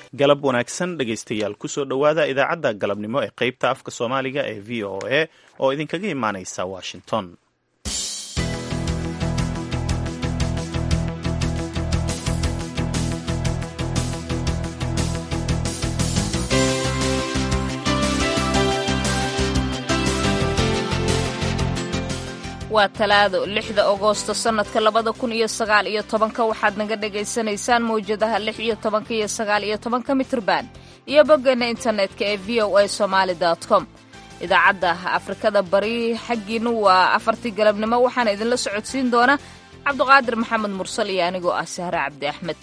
galab wanaagsan dhegaystayaal kusoo dhowaada idaacadda galabnimo ee qaybta afka soomaaliga ee v o a oo idinkaga imaanaysa washington waa talaado lixda agoosto sannadka labada kun iyo sagaal iyo tobanka waxaad naga dhagaysanaysaan mawjadaha lix iyo tobanka iyo sagaal iyo tobanka mitrban iyo boggeenna internetka ee v o a somaali com idaacadda afrikada bari xaggiinu waa afartii galabnimo waxaana idinla socodsiin doona cabduqaadir maxamed mursal iyo anigoo ah sahre cabdi axmed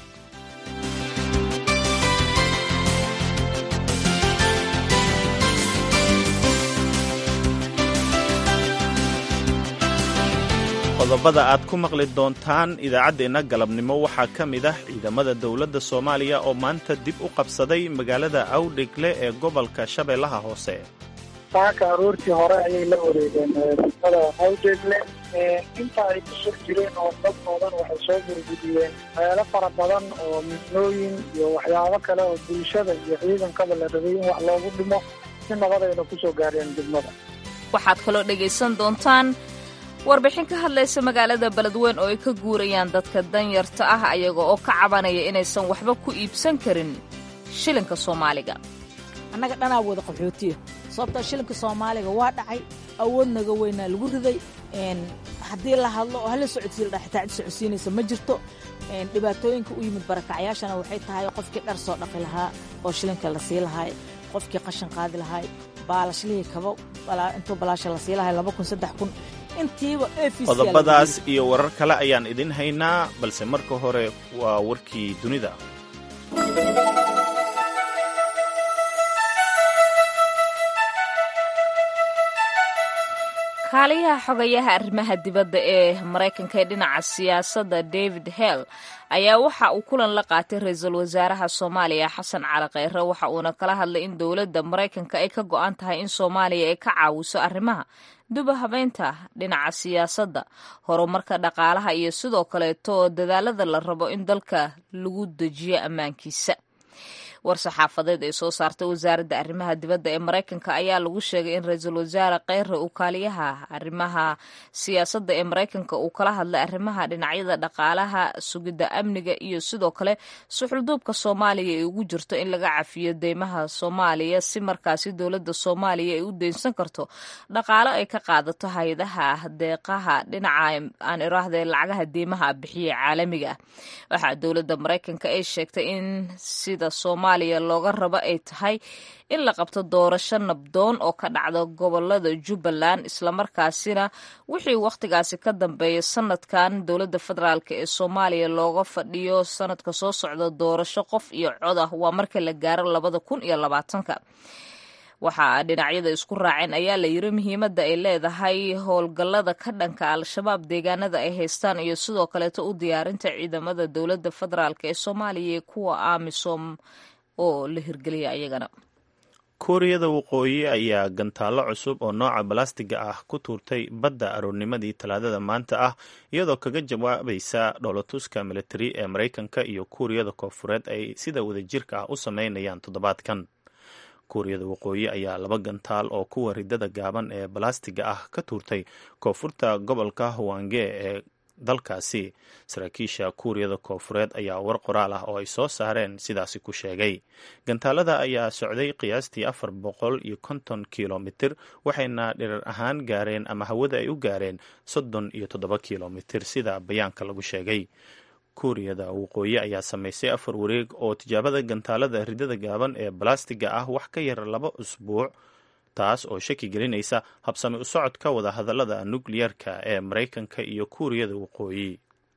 qodobada aad ku maqli doontaan idaacaddeenna galabnimo waxaa ka mid ah ciidamada dowladda soomaaliya oo maanta dib u qabsaday magaalada awdhegle ee gobolka shabeellaha hoose saaka aroortii hore ayay la wareegeen degmada awdhegle inta ay ku sur jireen oo dad badan waxay soo gurgudiyeen meelo fara badan oo midnooyin iyo waxyaabo kale oo bulshada iyo ciidankaba la rabay in wax loogu dhimo si nabadayna kusoo gaareen degmada waxaad kaloo dhegaysan doontaan warbixin ka hadlaysa magaalada beledweyn oo ay ka guurayaan dadka danyarta ah ayaga oo ka cabanaya inaysan waxba ku iibsan karin shilinka soomaaliga annaga dhanaa wada qaxootiya sababtaa shilinka soomaaliga waa dhacay awoodnaga weynaa lagu riday haddii la hadlo oo hala socodsiila dha xitaa cid socodsiinaysa ma jirto dhibaatooyinka u yimid barakacyaashana waxay tahay qofkii dhar soo dhaqi lahaa oo shilinka la sii lahaay qofkii qashan qaadi lahaay baalashlihii kaba intuu balaasha la sii lahay laba kun saddex kun qodobadaas iyo warar kale ayaan idin haynaa balse marka hore waa warkii dunida kaaliyaha xogayaha arrimaha dibadda ee maraykanka ee dhinaca siyaasadda david hell ayaa waxa uu kulan la qaatay ra-iisul wasaaraha soomaaliya xasan cali kheyre waxa uuna kala hadlay in dowladda maraykanka ay ka go-an tahay in soomaaliya ay ka caawiso arrimaha duba habeynta dhinaca siyaasadda horumarka dhaqaalaha iyo sidoo kaleeto dadaalada la rabo in dalka lagu dejiyo ammaankiisa war saxaafadeed ay soo saartay wasaaradda arrimaha dibadda ee maraykanka ayaa lagu sheegay in ra-iisul wasaare kheyre uu kaaliyaha arrimaha siyaasadda ee maraykanka uu kala hadlay arrimaha dhinacyada dhaqaalaha sugidda amniga iyo sidoo kale suxulduubka soomaaliya ay ugu jirto in laga cafiyo deymaha soomaaliya si markaasi dowladda soomaaliya ay u deynsan karto dhaqaalo ay ka qaadato hay-adaha deeqaha dhinaca aan iraahde lacagaha deymaha bixiya caalamiga ah waxaa dowladda maraykanka ay sheegtay in sida soomaaliya looga rabo ay tahay in la qabto doorasho nabdoon oo ka dhacda gobolada jubbaland islamarkaasina wixii wakhtigaasi ka dambeeya sanadkan dowladda federaalk ee soomaaliya looga fadhiyo sanadka soo socda doorasho qof iyo cod ah waa marka la gaaro labada kun iyo labaatanka waxaa dhinacyada isku raaceen ayaa la yiri muhiimadda ay leedahay howlgallada ka dhanka al-shabaab deegaanada ay haystaan iyo sidoo kaleeto u diyaarinta ciidamada dowladda federaalk ee soomaaliya iyo kuwa amisom oo la hirgeliya ayagana kuuriyada waqooyi ayaa gantaallo cusub oo nooca balastiga ah ku tuurtay badda aroornimadii talaadada maanta ah iyadoo kaga jawaabaysa dhoolatuska militari ee maraykanka iyo kuuriyada koonfureed ay sida wadajirka ah u sameynayaan toddobaadkan kuuriyada waqooyi ayaa laba gantaal oo kuwa ridada gaaban ee balastiga ah ka tuurtay koonfurta gobolka hwange ee dalkaasi saraakiisha kuuriyada koonfureed ayaa war qoraal ah oo ay soo saareen sidaasi ku sheegay gantaalada ayaa socday qiyaastii afar boqol iyo konton kilomitir waxayna dhirar ahaan gaareen ama hawada ay u gaareen soddon iyo toddoba kilomitir sida bayaanka lagu sheegay kuuriyada waqooyi ayaa samaysay afar wareeg oo tijaabada gantaalada ridada gaaban ee balastiga ah wax ka yar laba usbuuc taas oo shaki gelinaysa habsami u socodka wadahadalada nukliyarka ee maraykanka iyo kuuriyada waqooyi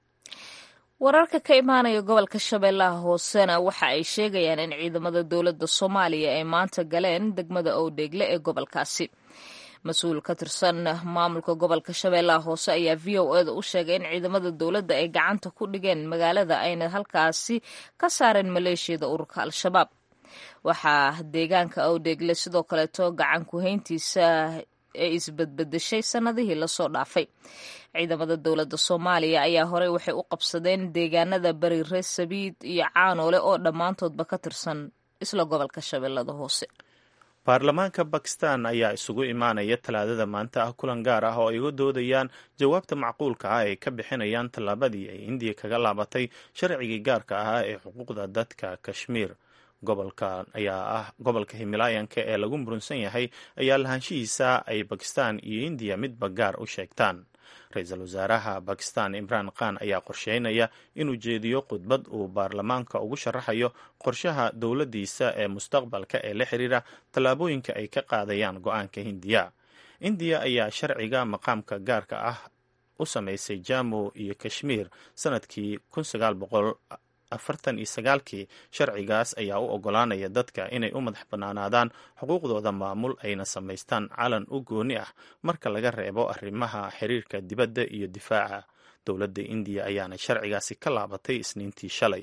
wararka ka imaanaya gobolka shabeellaha hoosena waxa ay sheegayaan in ciidamada dowladda soomaaliya ay maanta galeen degmada owdheegle ee gobolkaasi mas-uul ka tirsan maamulka gobolka shabeellaha hoose ayaa v o eda u sheegay in ciidamada dowladda ay gacanta ku dhigeen magaalada ayna halkaasi ka saareen maleeshiyada ururka al-shabaab waxaa deegaanka awdheegle sidoo kaleeto gacan ku-hayntiisa ee isbadbedeshay sannadihii lasoo dhaafay ciidamada dowladda soomaaliya ayaa horey waxay u qabsadeen deegaanada bari reer sabiid iyo caanoole oo dhammaantoodba ka tirsan isla gobolka shabeellada hoose baarlamaanka bakistan ayaa isugu imaanaya talaadada maanta ah kulan gaar ah oo ay uga doodayaan jawaabta macquulka ah ay ka bixinayaan tallaabadii ay indiya kaga laabatay sharcigii gaarka ahaa ee xuquuqda dadka kashmiir gobolka ayaa ah gobolka himilaayanka ee lagu murunsan yahay ayaa lahaanshihiisa ay bakistan iyo indiya midba gaar u sheegtaan ra-iisul wasaaraha bakistan imraan khan ayaa qorsheynaya inuu jeediyo khudbad uu baarlamaanka ugu sharaxayo qorshaha dowladdiisa ee mustaqbalka ee la xiriira tallaabooyinka ay ka qaadayaan go-aanka hindiya indiya ayaa sharciga maqaamka gaarka ah u samaysay jammu iyo kashmiir sanadkii afartan iyo sagaalkii sharcigaas ayaa u ogolaanaya dadka inay u madax bannaanaadaan xuquuqdooda maamul ayna samaystaan calan u gooni ah marka laga reebo arrimaha xiriirka dibadda iyo difaaca dowladda indiya ayaana sharcigaasi ka laabatay isniintii shalay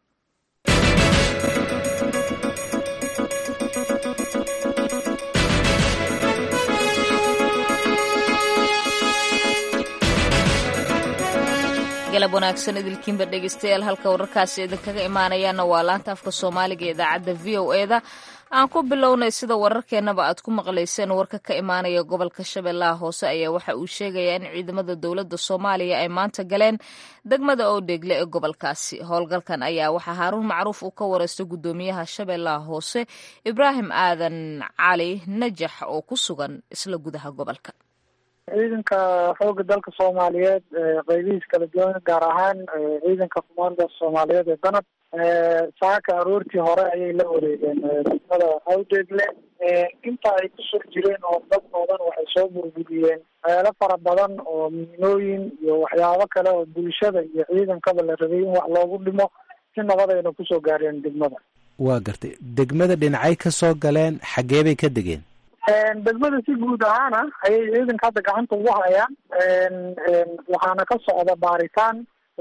galab wanaagsan idilkiinba dhegeystayaal halka wararkaasi idinkaga imaanayaana waa laanta afka soomaaliga ee idaacadda v o e da aan ku bilownay sida wararkeennaba aad ku maqlayseen warka ka imaanaya gobolka shabeellaha hoose ayaa waxa uu sheegayaa in ciidamada dowladda soomaaliya ay maanta galeen degmada oodheegle ee gobolkaasi howlgalkan ayaa waxaa haaruun macruuf uu ka wareystay guddoomiyaha shabeellaha hoose ibraahim aadan cali najax oo ku sugan isla gudaha gobolka ciidanka xooga dalka soomaaliyeed qeybihiis kala duwan gaar ahaan ciidanka kumaanda soomaaliyeed ee danab saaka aroortii hore ayay la wareegeen degmada awdeegle inta ay ku sur jireen oo dad badan waxay soo burburiyeen meelo fara badan oo miinooyin iyo waxyaabo kale oo bulshada iyo ciidankaba la rabay in wax loogu dhimo si nabadayna kusoo gaareen degmada waa gartay degmada dhinacay ka soo galeen xaggee bay ka degeen degmada si guud ahaana ayay ciidanka hadda gacanta ugu hayaan waxaana ka socda baaritaan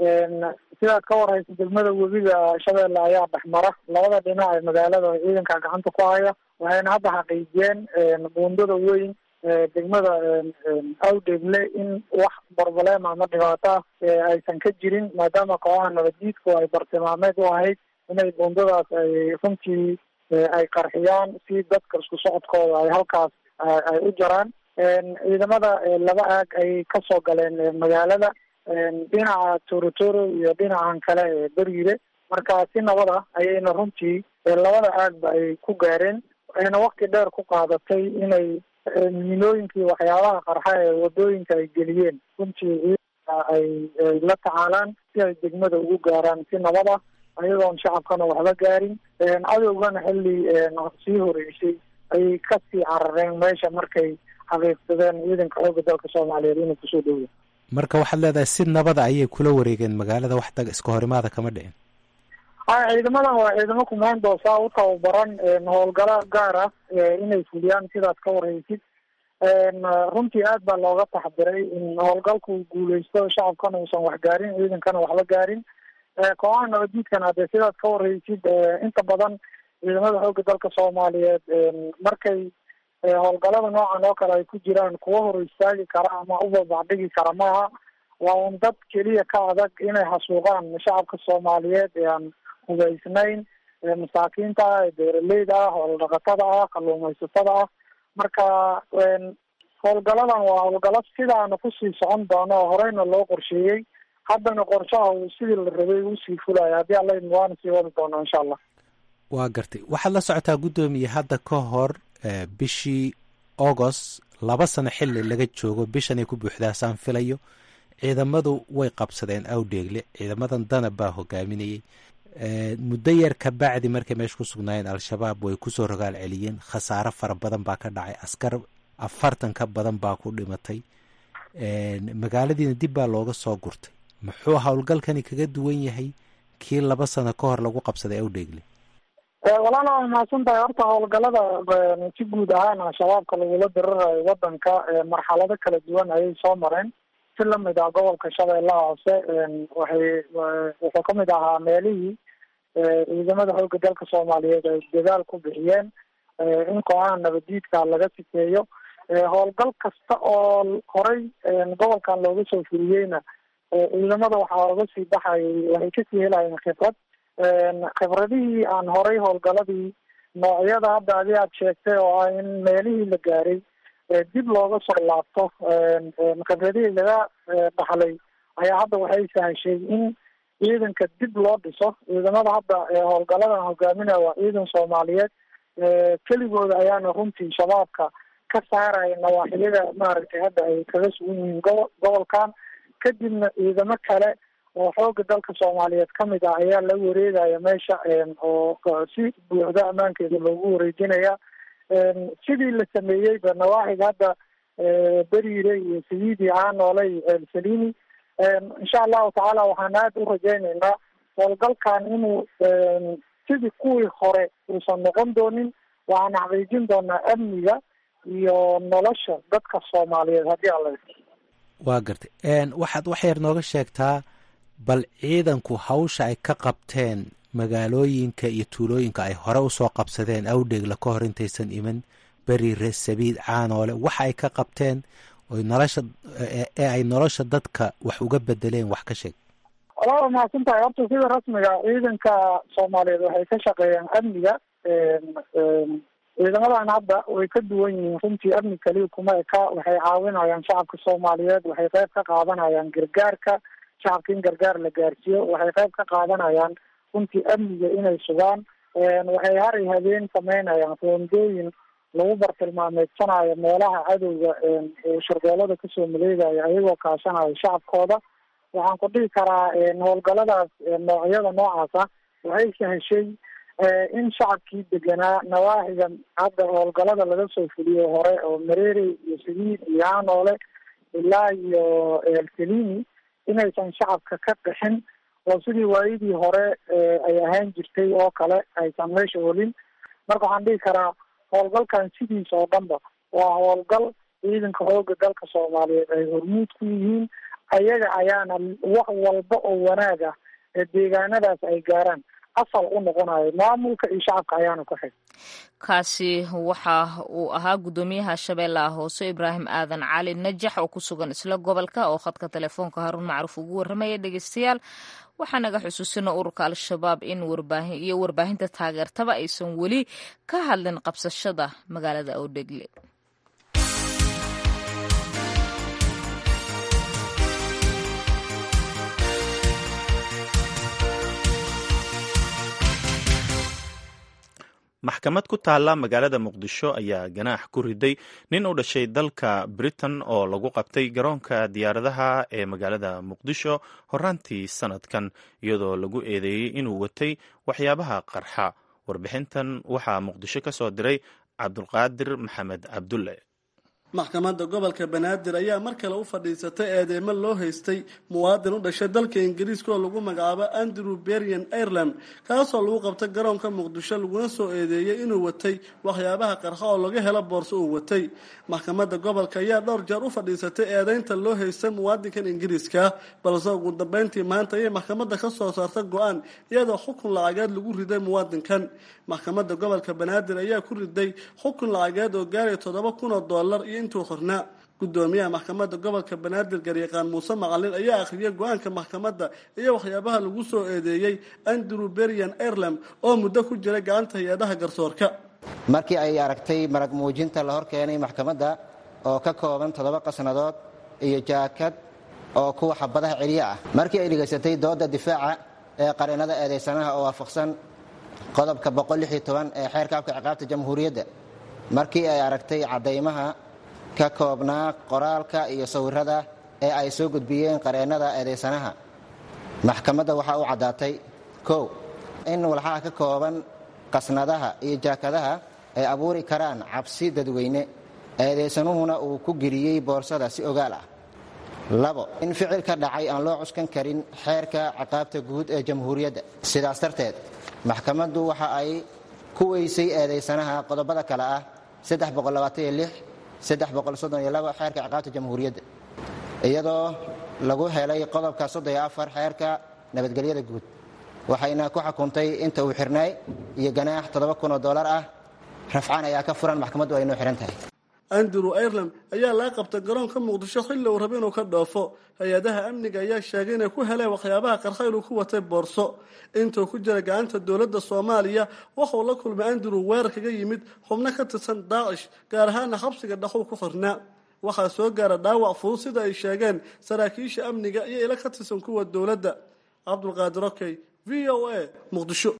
sidaad ka warhaysa degmada webiga shabeelle ayaa dhexmara labada dhinac ee magaalada ciidanka gacanta ku haya waxayna hadda xaqiijiyeen buundada weyn degmada awdeegle in wax barbalem ama dhibaata aysan ka jirin maadaama kooxaha nabaddiidku ay bartilmaameed u ahayd inay buundadaas ay runtii ay qarxiyaan si dadka isku socodkooda ay halkaas ay u jaraan ciidamada laba aag ay kasoo galeen magaalada dhinaca torotoro iyo dhinacan kale ee beriire marka si nabad ah ayayna runtii labada aagba ay ku gaareen waxayna wakti dheer ku qaadatay inay miinooyinkii waxyaabaha qarxa ee wadooyinka ay geliyeen runtii ciidanka ay la tacaalaan si ay degmada ugu gaaraan si nabad ah ayagoon shacabkana waxba gaarin cadowgana xilli sii horeysay ayay kasii carareen meesha markay xaqiiqsadeen ciidanka xooga dalka soomaaliyeed inuu kusoo dhowya marka waxaad leedahay si nabada ayay kula wareegeen magaalada wax dag iska horimaada kama dhicin haya ciidamadan waa ciidamo kumaandoosa u tababaran howlgalo gaar ah inay fuliyaan sidaad ka warhaysid runtii aad baa looga taxdiray in howlgalku guuleysto shacabkana uusan wax gaarin ciidankana waxba gaarin kooxaha nabaddiidkana hadee sidaad ka warhaysid inta badan ciidamada xoogga dalka soomaaliyeed markay howlgalada noocan oo kale ay ku jiraan kuwa hor istaagi kara ama ubabacdhigi kara maaha waa un dad keliya ka adag inay xasuuqaan shacabka soomaaliyeed ee aan hubaysnayn masaakiinta ah ee beeraleyda ah hooldhaqatada ah kalluumaysatada ah marka howlgaladan waa howlgalo sidaana kusii socon doono oo horeyna loo qorsheeyey haddana qorshaha uu sidii la rabay usii fulaya haddii alla idin waana sii wadi doonaa insha allah waa gartay waxaad la socotaa guddoomiye hadda ka hor bishii agost laba sano xili laga joogo bishanay ku buuxdaasaan filayo ciidamadu way qabsadeen awdheegle ciidamadan danab baa hogaaminayay muddo yar ka bacdi markay meesha ku sugnaayeen al-shabaab way kusoo rogaal celiyeen khasaaro fara badan baa ka dhacay askar afartan ka badan baa ku dhimatay magaaladiina dib baa looga soo gurtay muxuu howlgalkani kaga duwan yahay kii laba sano ka hor lagu qabsaday awdheegle walaala waa mahadsan tahay horta howlgalada si guud ahaan al-shabaabka lagula dirirayo wadanka marxalado kala duwan ayay soo mareen si lamid ah gobolka shabeellaha hoose waxay wuxuu kamid ahaa meelihii ciidamada xoogga dalka soomaaliyeed ay dadaal ku bixiyeen in kooxaha nabadiidka laga sifeeyo howlgal kasta oo horey gobolkan looga soo fuliyeyna ciidamada waxaa oga sii baxayay waxay kasii helayeen khibrad khibradihii aan horey howlgaladii noocyada hadda adi aad sheegtay oo ah in meelihii la gaaray dib looga soo laabto khibradihii laga dhaxlay ayaa hadda waxay sahashay in ciidanka dib loo dhiso ciidamada hadda howlgaladan hogaaminaya waa ciidan soomaaliyeed keligooda ayaana runtii shabaabka ka saaraya nawaaxiyada maaragtay hadda ay kaga sugan yihiin gobo gobolkan kadibna ciidamo kale oo xooga dalka soomaaliyeed kamid ah ayaa la wareegaya meesha oo si buuxda ammaankeeda loogu wareejinaya sidii la sameeyeyba nawaaxiga hadda beriire iyo sayiidi caanoole iyo ceelsalini insha allahu tacaala waxaan aada u rajaynaynaa howlgalkan inuu sidii kuwii hore uusan noqon doonin waxaan xaqiijin doonaa amniga iyo nolosha dadka soomaaliyeed haddii alla waa gartay waxaad wax yar nooga sheegtaa bal ciidanku hawsha ay ka qabteen magaalooyinka iyo tuulooyinka ay hore usoo qabsadeen awdheegla ka hor intaysan iman beriire sabiid caanoole waxa ay ka qabteen oy nolosha ee ay nolosha dadka wax uga bedeleen wax ka sheeg walaa mahadsan tahay horta sida rasmiga ciidanka soomaaliyeed waxay ka shaqeeyaan amniga ciidamadan hadda way ka duwan yihiin runtii amni kaliya kuma eka waxay caawinayaan shacabka soomaaliyeed waxay qayb ka qaadanayaan gargaarka shacabka in gargaar la gaarsiiyo waxay qayb ka qaadanayaan runtii amniga inay sugaan waxay hari habeen sameynayaan roondooyin lagu bartilmaameedsanayo meelaha cadowga sharbeelada kasoo maleegaya ayagoo kaashanayo shacabkooda waxaan ku dhihi karaa howlgaladaas noocyada noocaas ah waxay saheshay in shacabkii deganaa nawaaxiga hadda howlgalada laga soo fuliyo hore oo mareere iyo sayiid iyo hanoole ilaa iyo elselini inaysan shacabka ka qixin oo sidii waayadii hore ay ahaan jirtay oo kale aysan meesha olin marka waxaan dhihi karaa howlgalkan sidiisa oo dhanba waa howlgal ciidanka xooga dalka soomaaliyeed ay hormuud ku yihiin ayaga ayaana wax walba oo wanaag ah ee deegaanadaas ay gaaraan asal u noqonayo maamulka iyo shacabka ayaana ku xig kaasi waxa uu ahaa guddoomiyaha shabeellaha hoose ibraahim aadan cali najax oo ku sugan isla gobolka oo khadka telefoonka haruun macruuf ugu warramaya dhegeystayaal waxaa naga xusuusina ururka al-shabaab in warbaahin iyo warbaahinta taageertaba aysan weli ka hadlin qabsashada magaalada awdhegle maxkamad ku taalla magaalada muqdisho ayaa ganaax ku riday nin u dhashay dalka britain oo lagu qabtay garoonka diyaaradaha ee magaalada muqdisho horaantii sanadkan iyadoo lagu eedeeyey inuu watay waxyaabaha qarxa warbixintan waxaa muqdisho ka soo diray cabdulqaadir maxamed cabdulle maxkamadda gobolka banaadir ayaa mar kale u fadhiisatay eedeymo loo haystay muwaadin u dhashay dalka ingiriiska oo lagu magacaabo andrew berian ireland kaasoo lagu qabtay garoonka muqdisho laguna soo eedeeyey inuu watay waxyaabaha qarxa oo laga helo boorso uu watay maxkamadda gobolka ayaa dhowr jeer u fadhiisatay eedeynta loo haystay muwaadinkan ingiriiska balse ugu dambeyntii maanta ayay maxkamadda ka soo saarta go-aan iyadoo xukun lacageed lagu riday muwaadinkan maxkamadda gobolka banaadir ayaa ku riday xukun lacageed oo gaaraya toddoba kun oo dollar iyo intuu qornaa gudoomiyaha maxkamadda gobolka banaadir garyaqaan muuse macalin ayaa akhriyay go-aanka maxkamadda iyo waxyaabaha lagu soo eedeeyey andrew berian ireland oo muddo ku jiray gacanta hay-adaha garsoorka markii ay aragtay marag muujinta la hor keenay maxkamadda oo ka kooban toddoba qasnadood iyo jaakad oo kuwa xabadaha celiye ah markii ay dhegaysatay dooda difaaca ee qareennada eedaysanaha oo waafaqsan qodobka ee xeerka afka ciqaabta jamhuuriyadda markii ay aragtay caddaymaha ka koobnaa qoraalka iyo sawirada ee ay soo gudbiyeen qareennada eedaysanaha maxkamadda waxaa u caddaatay kow in walxaha ka kooban qasnadaha iyo jaakadaha ay abuuri karaan cabsi dadweyne eedaysanuhuna uu ku geliyey boorsada si ogaal ah labo in ficil ka dhacay aan loo cuskan karin xeerka ciqaabta guud ee jamhuuriyadda sidaas darteed maxkamaddu waxa ay ku weysay eedaysanaha qodobada kale ah xeerka ciqaabta jamhuuriyadda iyadoo lagu helay qodobka xeerka nabadgelyada guud waxayna ku xukuntay inta uu xirnaay iyo ganaax oo dolar ah rafcaan ayaa ka furan maxkamaddu ay noo xihan tahay andrew ireland ayaa laga qabtay garoonka muqdisho xilli uu raba inuu ka dhoofo hay-adaha amniga ayaa sheegay inay ku heleen waxyaabaha qarxa inuu ku watay boorso intuu ku jira gacanta dowladda soomaaliya waxauu la kulmay andrew weerar kaga yimid xubno ka tirsan daacish gaar ahaana xabsiga dhaxow ku xirnaa waxaa soo gaara dhaawac fudud sida ay sheegeen saraakiisha amniga iyo ilo ka tirsan kuwa dowladda cabdulqaadir okey v o a muqdisho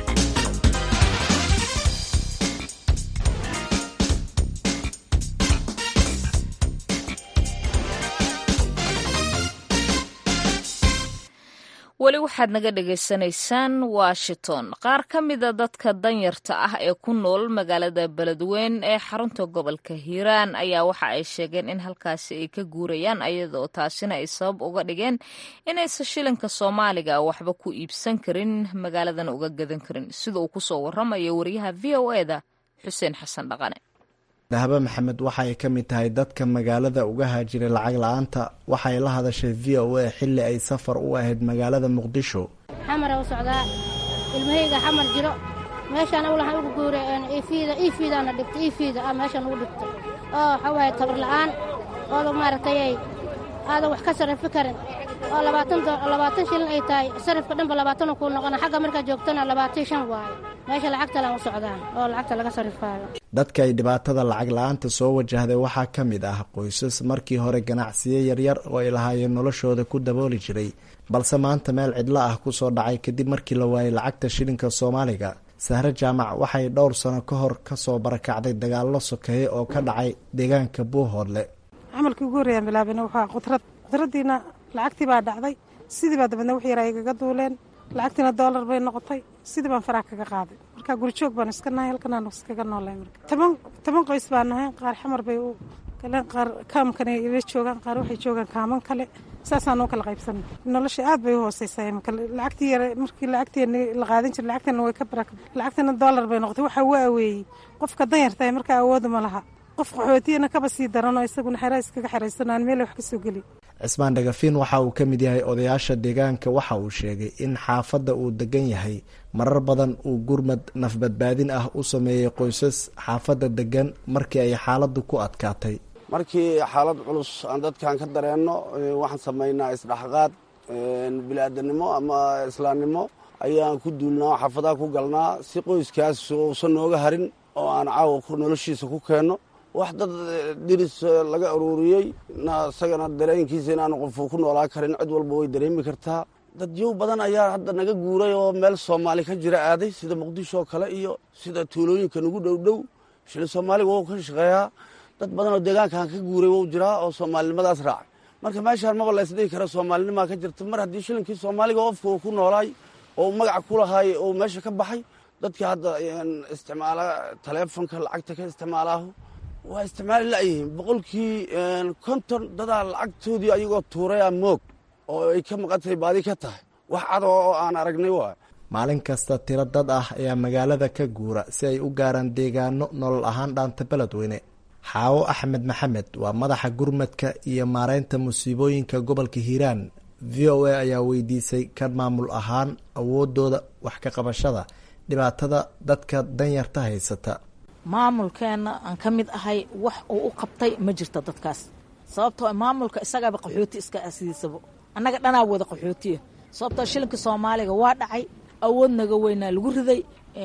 weli waxaad naga dhagaysanaysaan washington qaar ka mida dadka danyarta ah ee ku nool magaalada beledweyn ee xarunta gobolka hiiraan ayaa waxa ay sheegeen in halkaasi ay ka guurayaan ayadoo taasina ay sabab uga dhigeen inaysan shilinka soomaaliga waxba ku iibsan karin magaaladana uga gadan karin sida uu kusoo waramayo wariyaha v o eda xuseen xasan dhaqane dahaba maxamed waxa ay ka mid tahay dadka magaalada uga haajiray lacag la-aanta waxay la hadashay v o a xilli ay safar u ahayd magaalada muqdisho xamara u socdaa ilmahayga xamar jiro meeshaan awlahan ugu guuray ifiida iifiidaana dhibtay iifiida ah meeshaan ugu dhibtay oo waxaa waaye tabar la'aan ooda maaragtayay aadan wax ka sarrifi karin oo labaatan shilin ay tahay sarifka dhanba labaatanu kuu noqona xagga markaa joogtana labaatan shan waayo meesha lacagtalan u socdaan oo lacagta laga sarrifaayo dadka ay dhibaatada lacag la-aanta soo wajahday waxaa ka mid ah qoysas markii hore ganacsiyo yaryar oo ay lahaayeen noloshooda ku dabooli jiray balse maanta meel cidlo ah ku soo dhacay kadib markii la waayay lacagta shilinka soomaaliga sahre jaamac waxay dhowr sano ka hor ka soo barakacday dagaallo sokeeye oo ka dhacay deegaanka buuhoodle camalkii ugu horreeyaan bilaabina waxaa qudrad qudradiina lacagtii baa dhacday sidii baa dabadna wix yara igaga duuleen lacagtiina doolar bay noqotay sidii baan faraha kaga qaaday marka gurijoog baan iska nahay halkanaan iskaga noolay marka toban toban qoys baan nahay qaar xamar bay u galeen qaar kaamkana ila joogaan qaar waxay joogaan kaaman kale saasaan u kala qaybsanay nolosha aad bay u hooseysaa imika lacagtii yare markii lacagteeni la qaadan jiray lacagteena way ka barak lacagteena doolar bay noqotay waxaa u aweeyey qofka danyartahay markaa awoodu ma laha qof qaxootiyana kaba sii daranoo isaguna xeraa iskaga xeraysanaan meel wax ka soo geli cismaan dhagafiin waxa uu ka mid yahay odayaasha deegaanka waxa uu sheegay in xaafadda uu degan yahay marar badan uu gurmad nafbadbaadin ah u sameeyey qoysas xaafadda degan markii ay xaaladdu ku adkaatay markii xaalad culus aan dadkan ka dareenno waxaan samaynaa isdhexqaad bili-aadanimo ama islaamnimo ayaan ku duulnaa xaafadaha ku galnaa si qoyskaas uusan nooga harin oo aan caawa noloshiisa ku keenno wax dad diris laga aruuriyey isagana dareenkiisa inaanu qofu ku noolaa karin cid walba way dareemi kartaa dadyow badan ayaa hadda naga guuray oo meel soomaali ka jira aaday sida muqdisho oo kale iyo sida tuulooyinka nagu dhowdhow shilin soomaaliga wou ka shaqeeyaa dad badan oo deegaankan ka guuray wou jiraa oo soomaalinimadaas raacay marka meeshaan maba la ysdhihi kara soomaalinimaa ka jirta mar haddii shilinkii soomaaliga qofka uu ku noolaay oo magaca ku lahaay oo meesha ka baxay dadka hadda isticmaala taleefonka lacagta ka isticmaalaahu waa isticmaali la'yihiin boqolkii konton dadaa lacagtoodii ayagoo tuurayaa moog oo ay ka maqantahay baadi ka tahay wax cad oo aan aragnay waay maalin kasta tiro dad ah ayaa magaalada ka guura si ay u gaaraan deegaano nolol ahaan dhaanta beledweyne xaawo axmed maxamed waa madaxa gurmadka iyo maareynta musiibooyinka gobolka hiiraan v o a ayaa weydiisay kan maamul ahaan awoodooda wax ka qabashada dhibaatada dadka danyarta haysata maamulkeenna aan ka mid ahay wax uu u qabtay ma jirto dadkaas sababtoo maamulka isagaaba qaxooti iska asidiisabo annaga dhanaa wada qaxootiya sababtoo shilinka soomaaliga waa dhacay awood naga weynaa lagu riday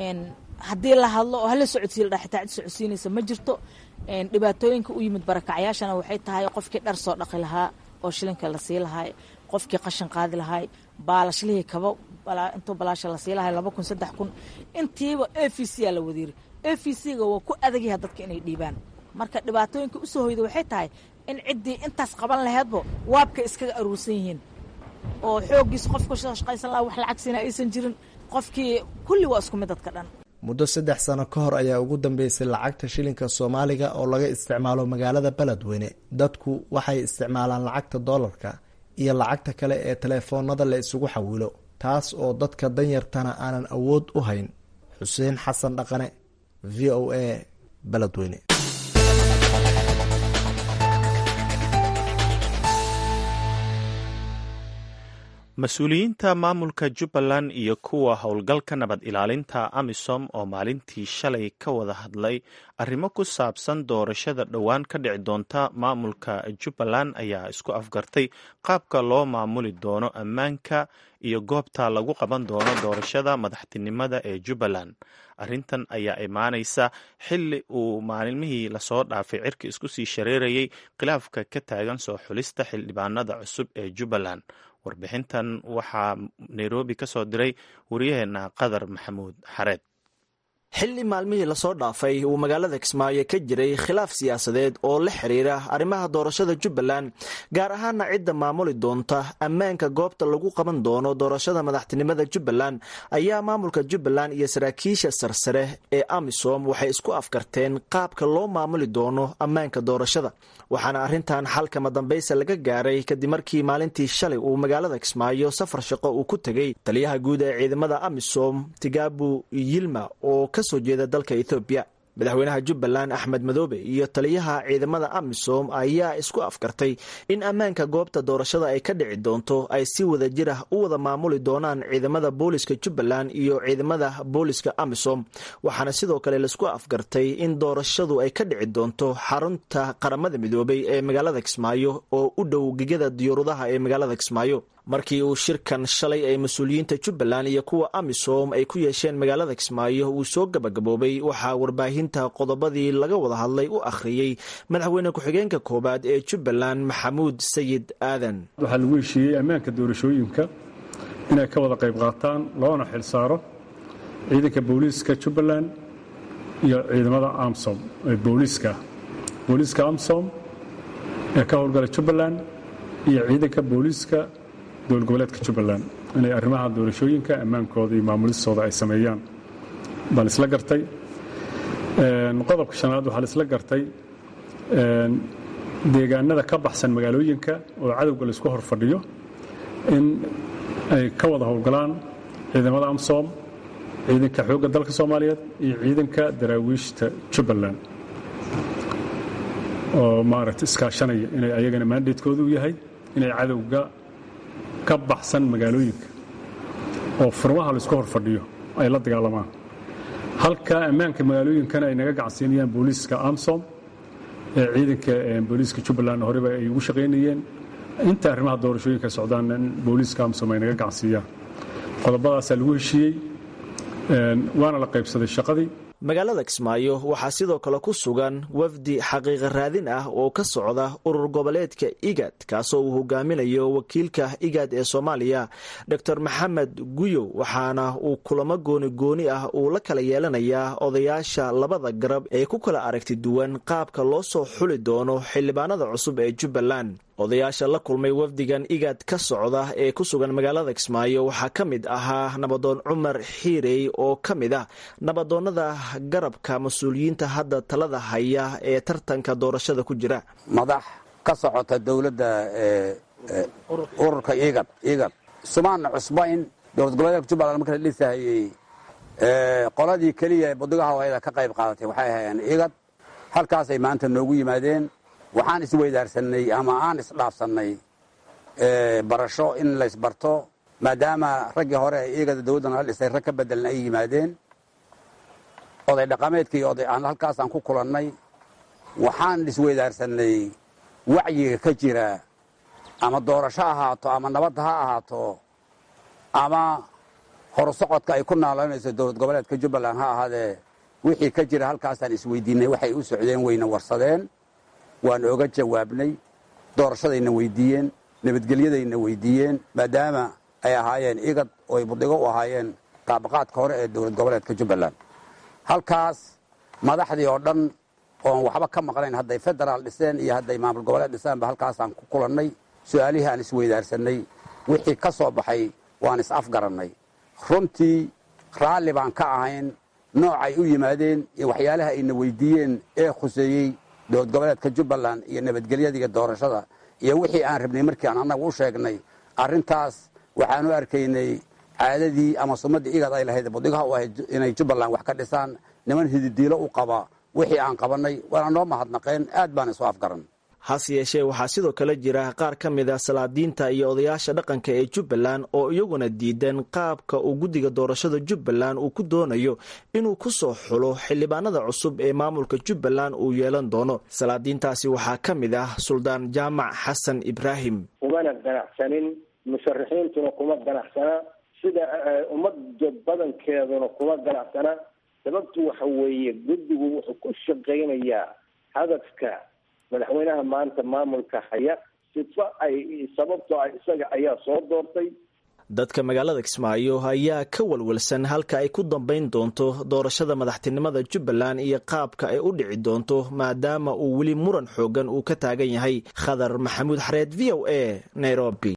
haddii la hadlo oo hala socodsiiy la xitaa cid socodsiinaysa ma jirto dhibaatooyinka u yimid barakacyaashana waxay tahay qofkii dhar soo dhaqi lahaa oo shilinka la sii lahaay qofkii qashin qaadi lahaay baalashlihii kaba intuu balaasha la sii lahay laba kun saddex kun intiiba a v c aa la wadiiri a v c-ga waa ku adagyaha dadka inay dhiibaan marka dhibaatooyinka usoo hoyda waxay tahay in ciddii intaas qaban laheedbo waabka iskaga aruursan yihiin oo xooggiisa qofka shaqaysan laha wax lacag siina aysan jirin qofkii kulli waa isku mid dadka dhan muddo saddex sano ka hor ayaa ugu dambeysay lacagta shilinka soomaaliga oo laga isticmaalo magaalada beledweyne dadku waxay isticmaalaan lacagta doolarka iyo lacagta kale ee teleefoonada la isugu xawilo taas oo dadka danyartana aanan awood u hayn xuseen xasan dhaqane v o a beledweyne mas-uuliyiinta maamulka jubbaland iyo kuwa howlgalka nabad ilaalinta amisom oo maalintii shalay ka wada hadlay arrimo ku saabsan doorashada dhowaan ka dhici doonta maamulka jubbaland ayaa isku afgartay qaabka loo maamuli doono ammaanka iyo goobta lagu qaban doono doorashada madaxtinimada ee jubbaland arrintan ayaa imaanaysa xili uu maalmihii lasoo dhaafay cirka isku sii shareerayay khilaafka ka taagan soo xulista xildhibaanada cusub ee jubbaland warbixintan waxaa nairobi ka soo diray wariyaheena qadar maxamuud xareed xilli maalmihii lasoo dhaafay uu magaalada kismaayo ka jiray khilaaf siyaasadeed oo la xiriira arrimaha doorashada jubbaland gaar ahaana cidda maamuli doonta ammaanka goobta lagu qaban doono doorashada madaxtinimada jubbaland ayaa maamulka jubbaland iyo saraakiisha sarsare ee amisom waxay isku afkarteen qaabka loo maamuli doono ammaanka doorashada waxaana arrintan xalkama dambaysa laga gaaray kadib markii maalintii shalay uu magaalada kismaayo safar shaqo uu ku tegey taliyaha guud ee ciidamada amisom tigabu yilma oo kasoo jeeda dalka ethoobiya madaxweynaha jubbaland axmed madoobe iyo taliyaha ciidamada amisom ayaa isku afkartay in ammaanka goobta doorashada ay ka dhici doonto ay si wada jir ah u wada maamuli doonaan ciidamada booliska jubbaland iyo ciidamada booliska amisom waxaana sidoo kale laisku afgartay in doorashadu ay ka dhici doonto xarunta qaramada midoobay ee magaalada kismaayo oo u dhow gegada diyuuradaha ee magaalada kismaayo markii uu shirkan shalay ay mas-uuliyiinta jubbaland iyo kuwa amisom ay ku yeesheen magaalada kismaayo uu soo gabagaboobay waxaa warbaahinta qodobadii laga wada hadlay u akhriyey madaxweyne ku-xigeenka koowaad ee jubbaland maxamuud sayid aadan waxaa lagu heshiiyey ammaanka doorashooyinka inay ka wada qayb qaataan loona xil saaro ciidanka booliiska jubbaland iyo ciidamada amsom ee booliiska booliiska amsom ee ka howlgala jubbaland iyo ciidanka booliiska dowlad goboleedka jubbaland inay arrimaha doorashooyinka ammaankooda iyo maamulistooda ay sameeyaan baa la isla gartay qodobka shanaad waxaa la isla gartay deegaanada ka baxsan magaalooyinka oo cadowga laisku hor fadhiyo in ay ka wada howlgalaan ciidamada amsom ciidanka xoogga dalka soomaaliyeed iyo ciidanka daraawiishta jubbaland oo maaragta iskaashanaya inay ayagana maandaydkooda u yahay inay cadowga ka baxsan magaalooyinka oo furmaha laisku hor fadhiyo ay la dagaalamaan halka ammaanka magaalooyinkana ay naga gacansiinayaan booliiska amsom ee ciidanka booliiska jubbaland horeba ay ugu shaqaynayeen inta arrimaha doorashooyinka socdaan in booliiska amsom ay naga gacansiiyaan qodobadaasaa lagu heshiiyey waana la qaybsaday shaqadii magaalada kismaayo waxaa sidoo kale ku sugan wafdi xaqiiqa raadin ah oo ka socda urur goboleedka igad kaasoo uu hogaaminayo wakiilka igad ee soomaaliya dor maxamed guyow waxaana uu kulamo gooni gooni ah uu la kala yeelanayaa odayaasha labada garab ee ku kala aragti duwan qaabka loo soo xuli doono xildhibaanada cusub ee jubbaland odayaasha la kulmay wafdigan igad ka socda ee ku sugan magaalada kismaayo waxaa ka mid ahaa nabadoon cumar xiirey oo ka mid ah nabadoonnada garabka mas-uuliyiinta hadda talada haya ee tartanka doorashada ku jira madax ka socota dowladda ururka igad igad sumaana cusbayn dowlad goboleedka jubbaland marka la dhisahayey qoladii keliya budigaha hawayada ka qayb qaadatay waxay ahaayeen igad halkaasay maanta noogu yimaadeen waxaan isweydaarsanay ama aan isdhaafsannay barasho in laysbarto maadaama raggii hore ee igada dowladdan la dhisay rag ka bedelna ay yimaadeen oday dhaqameedkii oday aan halkaasaan ku kulannay waxaan isweydaarsanay wacyiga ka jira ama doorasho ahaato ama nabadda ha ahaato ama horusocodka ay ku naalaynayso dowlad goboleedka jubbaland ha ahaadee wixii ka jira halkaasaan isweydiinay waxay u socdeen wayna warsadeen waan oga jawaabnay doorashadayna weydiiyeen nabadgelyadayna weydiiyeen maadaama ay ahaayeen igad oo ay budigo u ahaayeen qaabaqaadka hore ee dowlad goboleedka jubbaland halkaas madaxdii oo dhan oon waxba ka maqnayn hadday federaal dhiseen iyo hadday maamul goboleed dhisaanba halkaasaan ku kulannay su-aalihii aan isweydaarsanay wixii ka soo baxay waan is-afgarannay runtii raalli baan ka ahayn noocay u yimaadeen iyo waxyaalaha ayna weydiiyeen ee khuseeyey dowlad goboleedka jubbaland iyo nabadgelyada iyo doorashada iyo wixii aan rabnay markii aan annaga u sheegnay arrintaas waxaan u arkaynay caadadii ama sumadii igad ay lahayd budigaha u ahayd inay jubbaland wax ka dhisaan niman hididiilo u qaba wixii aan qabannay waana noo mahadnaqeen aad baan isu afgaran hase yeeshee waxaa sidoo kale jira qaar ka mid a salaadiinta iyo odayaasha dhaqanka ee jubbaland oo iyaguna diidan qaabka uu guddiga doorashada jubbaland uu ku doonayo inuu ku soo xulo xildhibaanada cusub ee maamulka jubbaland uu yeelan doono salaadiintaasi waxaa ka mid ah suldaan jaamac xasan ibraahim kumana ganacsanin musharaxiintuna kuma ganacsana sida ummadda badankeeduna kuma ganacsana sababtu waxa weeye guddigu wuxuu ku shaqaynayaa hadafka madaxweynaha maanta maamulka haya sifo ay sababtoo ah isaga ayaa soo doortay dadka magaalada kismaayo ayaa ka walwalsan halka ay ku dambayn doonto doorashada madaxtinimada jubbaland iyo qaabka ay u dhici doonto maadaama uu weli muran xoogan uu ka taagan yahay khadar maxamuud xareed v o a nairobi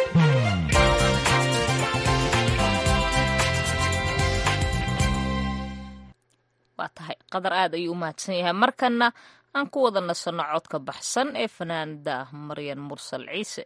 waa tahay qadar aad ayuu u mahadsan yahay markana aan ku wada nasanno codka baxsan ee fanaanada maryan mursal ciise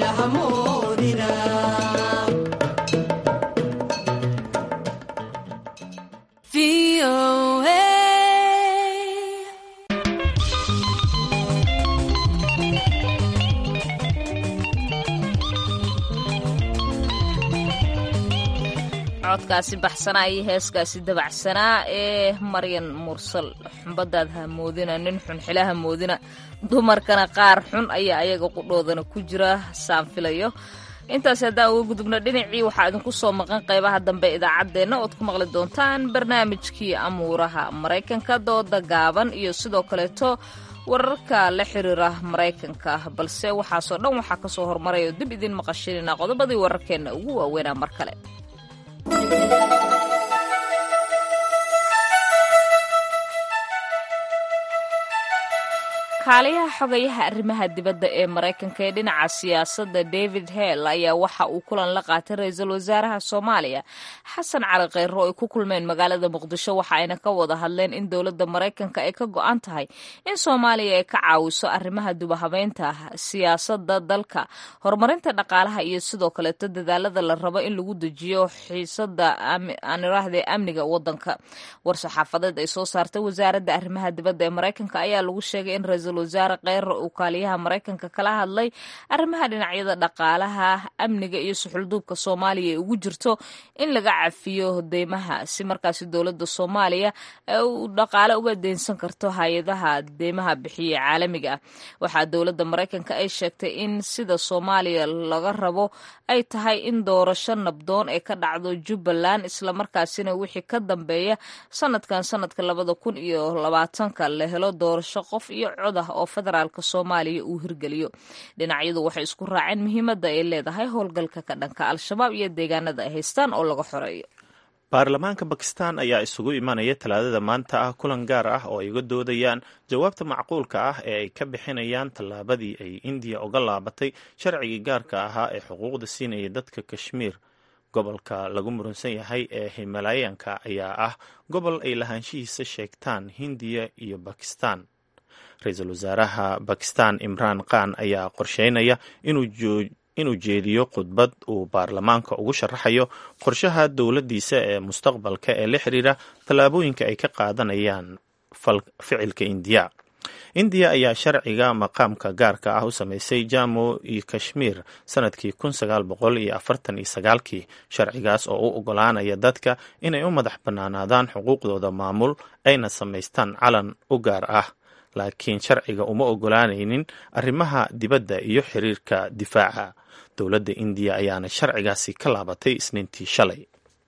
codkaasi baxsanaa iyo heeskaasi dabacsanaa ee maryan mursal xumbadaad hamoodina nin xun xila hamoodina dumarkana qaar xun ayaa ayaga qudhoodana ku jira saan filayo intaas haddaan uga gudubno dhinacii waxaa idinku soo maqan qaybaha dambe idaacaddeenna ood ku maqli doontaan barnaamijkii amuuraha maraykanka dooda gaaban iyo sidoo kaleeto wararka la xiriira maraykanka balse waxaasoo dhan waxaa ka soo hormaraya oo dib idin maqashinina qodobadii wararkeenna ugu waaweynaa mar kale kaaliyaha xogayaha arrimaha dibadda ee maraykanka ee dhinaca siyaasadda david hell ayaa waxa uu kulan la qaatay ra-iisul wasaaraha soomaaliya xasan cali kheyro oo ay ku kulmeen magaalada muqdisho waxa ayna ka wada hadleen in dowladda maraykanka ay ka go-an tahay in soomaaliya ay ka caawiso arrimaha dubahabeynta siyaasadda dalka horumarinta dhaqaalaha iyo sidoo kaleeto dadaalada la rabo in lagu dejiyo xiisada aaniraahde amniga wadanka war-saxaafadeed ay soo saartay wasaaradda arrimaha dibadda ee maraykanka ayaa lagu sheegay in ra-iisul wasaare kheyro uu kaaliyaha maraykanka kala hadlay arrimaha dhinacyada dhaqaalaha amniga iyo suxulduubka soomaaliya ee ugu jirto in laga cafiyo deymaha si markaasi dowladda soomaaliya ee uu dhaqaale uga deynsan karto hay-adaha deymaha bixiya caalamiga ah waxaa dowladda maraykanka ay sheegtay in sida soomaaliya laga rabo ay tahay in doorasho nabdoon ee ka dhacdo jubbaland islamarkaasina wixii ka dambeeya sanadkan sanadka labada kun iyo labaatanka la helo doorasho qof iyo cod ah oo federaalka soomaaliya uu hirgeliyo dhinacyadu waxay isku raaceen muhiimadda ay leedahay howlgalka ka dhanka al-shabaab iyo deegaanada ay haystaan oo laga xoreeyo baarlamaanka bakistan ayaa isugu imanaya talaadada maanta ah kulan gaar ah oo ay uga doodayaan jawaabta macquulka ah ee ay ka bixinayaan tallaabadii ay indiya uga laabatay sharcigii gaarka ahaa ee xuquuqda siinaya dadka kashmiir gobolka lagu murunsan yahay ee himalayanka ayaa ah gobol ay lahaanshihiisa sheegtaan hindiya iyo bakistan ra-iisul wasaaraha bakistan imraan khan ayaa qorsheynaya inuu jeediyo khudbad uu baarlamaanka ugu sharaxayo qorshaha dowladdiisa ee mustaqbalka ee la xiriira tallaabooyinka ay ka qaadanayaan ficilka indiya indiya ayaa sharciga maqaamka gaarka ah u sameysay jamo iyo kashmiir sanadkii kun sagaal boqol iyo afartan iyo sagaalkii sharcigaas oo u ogolaanaya dadka inay u madax bannaanaadaan xuquuqdooda maamul ayna samaystaan calan u gaar ah laakiin sharciga uma ogolaanaynin arrimaha dibadda iyo xiriirka difaaca dowladda indiya ayaana sharcigaasi ka laabatay isniintii shalay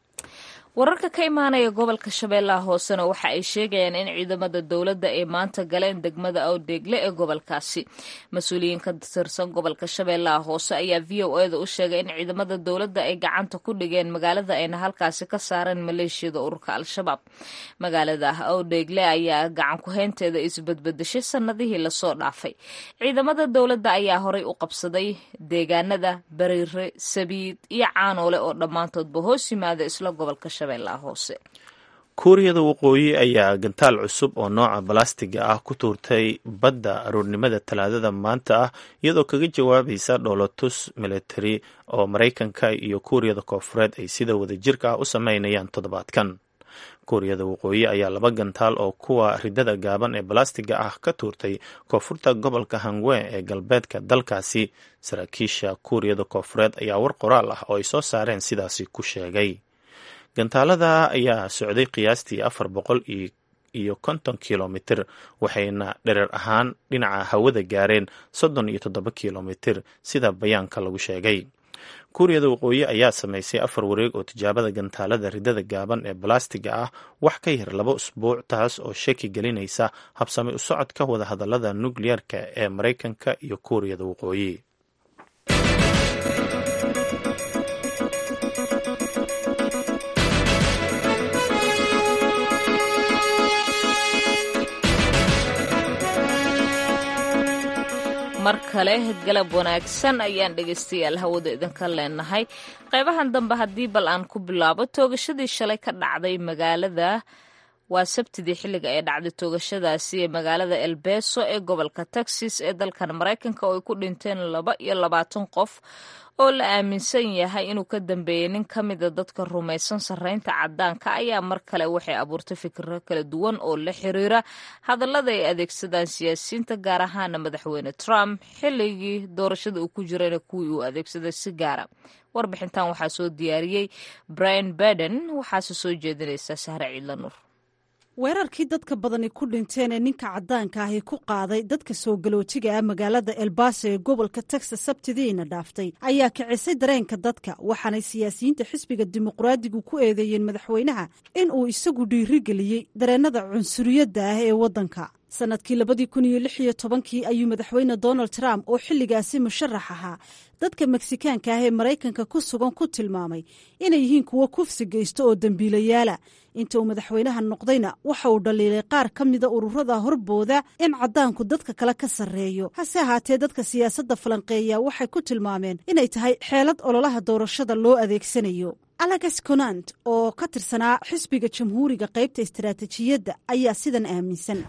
wararka ka imaanaya gobolka shabeellaha hoosena waxa ay sheegayaan in ciidamada dowladda ay maanta galeen degmada awdeegle ee gobolkaasi mas-uuliyiin ka tirsan gobolka shabeellaha hoose ayaa v o eda u sheegay in ciidamada dowladda ay gacanta ku dhigeen magaalada ayna halkaasi ka saareen maleeshiyada ururka al-shabaab magaalada awdeegle ayaa gacan ku-heynteeda isbadbadashay sanadihii lasoo dhaafay ciidamada dowladda ayaa horay u qabsaday deegaanada bariire sabiid iyo caanoole oo dhammaantoodba hoos yimaada isla gobolka kuuriyada waqooyi ayaa gantaal cusub oo nooca balastiga ah ku tuurtay badda aroornimada talaadada maanta ah iyadoo kaga jawaabaysa dhoolotus military oo maraykanka iyo kuuriyada koofureed ay sida wadajirka ah u sameynayaan toddobaadkan kuuriyada waqooyi ayaa laba gantaal oo kuwa ridada gaaban ee balastiga ah ka tuurtay koonfurta gobolka hangwe ee galbeedka dalkaasi saraakiisha kuuriyada koofureed ayaa war qoraal ah oo ay soo saareen sidaasi ku sheegay gantaalada ayaa socday qiyaastii afar boqol iyo konton kilomitir waxayna dhereer ahaan dhinaca hawada gaareen soddon iyo toddoba kilomitir sida bayaanka lagu sheegay kuuriyada waqooyi ayaa samaysay afar wareeg oo tijaabada gantaalada ridada gaaban ee balastiga ah wax ka yar laba usbuuc taas oo shaki gelinaysa habsami u socodka wadahadalada nukliyeerka ee maraykanka iyo kuuriyada waqooyi mar kale galab wanaagsan ayaan dhegaystayaal hawada idinka leenahay qaybahan dambe haddii bal aan ku bilaabo toogashadii shalay ka dhacday magaalada waa sabtidii xilliga ay dhacday toogashadaasi ee magaalada elbeso ee gobolka texas ee dalkan maraykanka oo ay ku dhinteen laba iyo labaatan qof oo la aaminsan yahay inuu ka dambeeyey nin ka mida dadka rumaysan sarreynta caddaanka ayaa mar kale waxay abuurtay fikiro kala duwan oo la xiriira hadallada ay adeegsadaan siyaasiyiinta gaar ahaana madaxweyne trump xilligii doorashada uu ku jirayna kuwii uu adeegsaday si gaara warbixintan waxaa soo diyaariyey brian baden waxaase soo jeedinaysa sahre ciidla nuur weerarkii dadka badani ku dhinteen ee ninka caddaanka ahi ku qaaday dadka soo galoojiga ah magaalada elbaso ee gobolka texas sabtidiina dhaaftay ayaa kicisay dareenka dadka waxaanay siyaasiyiinta xisbiga dimuqraadigu ku eedeeyeen madaxweynaha in uu isagu dhiirigeliyey dareennada cunsuriyadda ah ee waddanka sannadkii labadii kun iyo lix iyo tobankii ayuu madaxweyne donald trump oo xilligaasi musharax ahaa dadka meksikaanka ah ee maraykanka ku sugan ku tilmaamay inay yihiin kuwo kufsi geysto oo dembiilayaala inta uu madaxweynaha noqdayna waxa uu dhaliilay qaar ka mida ururada horbooda in caddaanku dadka kale ka sarreeyo hase ahaatee dadka siyaasadda falanqeeya waxay ku tilmaameen inay tahay xeelad ololaha doorashada loo adeegsanayo alex conant oo ka tirsanaa xisbiga jamhuuriga qaybta istaraatijiyadda ayaa sidan aaminsan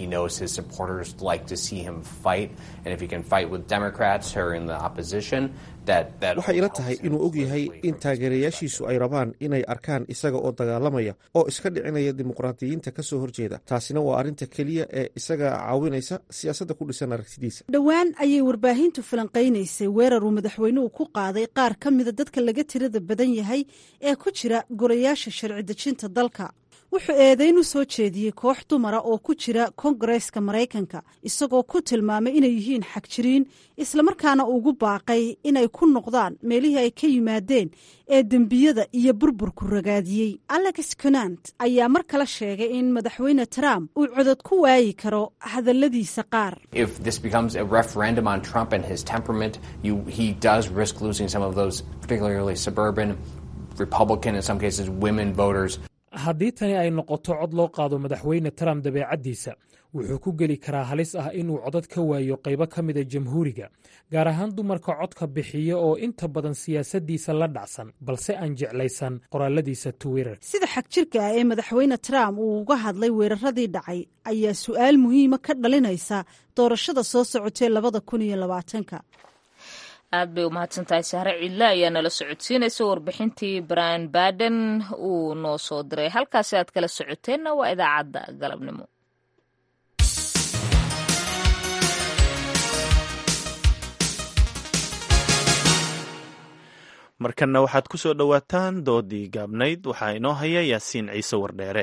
waxay ila tahay inuu og yahay in taageerayaashiisu ay rabaan inay arkaan isaga oo dagaalamaya oo iska dhicinaya dimuqraadiyiinta ka soo horjeeda taasina waa arrinta keliya ee isaga caawinaysa siyaasadda ku dhisan aragtidiisa dhowaan ayay warbaahintu falanqaynaysay weerar uu madaxweynuhu ku qaaday qaar ka mida dadka laga tirada badan yahay ee ku jira golayaasha sharci dejinta dalka wuxuu eedayn u soo jeediyey koox dumara oo ku jira kongareeska maraykanka isagoo ku tilmaamay inay yihiin xagjiriin islamarkaana ugu baaqay inay ku noqdaan meelihii ay ka yimaadeen ee dembiyada iyo burburku ragaadiyey alex conant ayaa mar kale sheegay in madaxweyne trump uu codod ku waayi karo hadalladiisa qaar haddii tani ay noqoto cod loo qaado madaxweyne trump dabeecaddiisa wuxuu ku geli karaa halis ah inuu codad ka waayo qaybo ka mida jamhuuriga gaar ahaan dumarka codka bixiya oo inta badan siyaasaddiisa la dhacsan balse aan jeclaysan qoraaladiisa twitter sida xagjirka ah ee madaxweyne trump uu uga hadlay weeraradii dhacay ayaa su'aal muhiima ka dhalinaysa doorashada soo socotee labada kun iyo labaatanka aad bay umahadsantahay sahre ciidle ayaa nala socodsiinaysa warbixintii brian baden uu noo soo diray halkaasi aad kala socoteenna waa idaacadda galabnimo markanna waxaad ku soo dhowaataan doodii gaabnayd waxaa inoo haya yaasiin ciise wardheere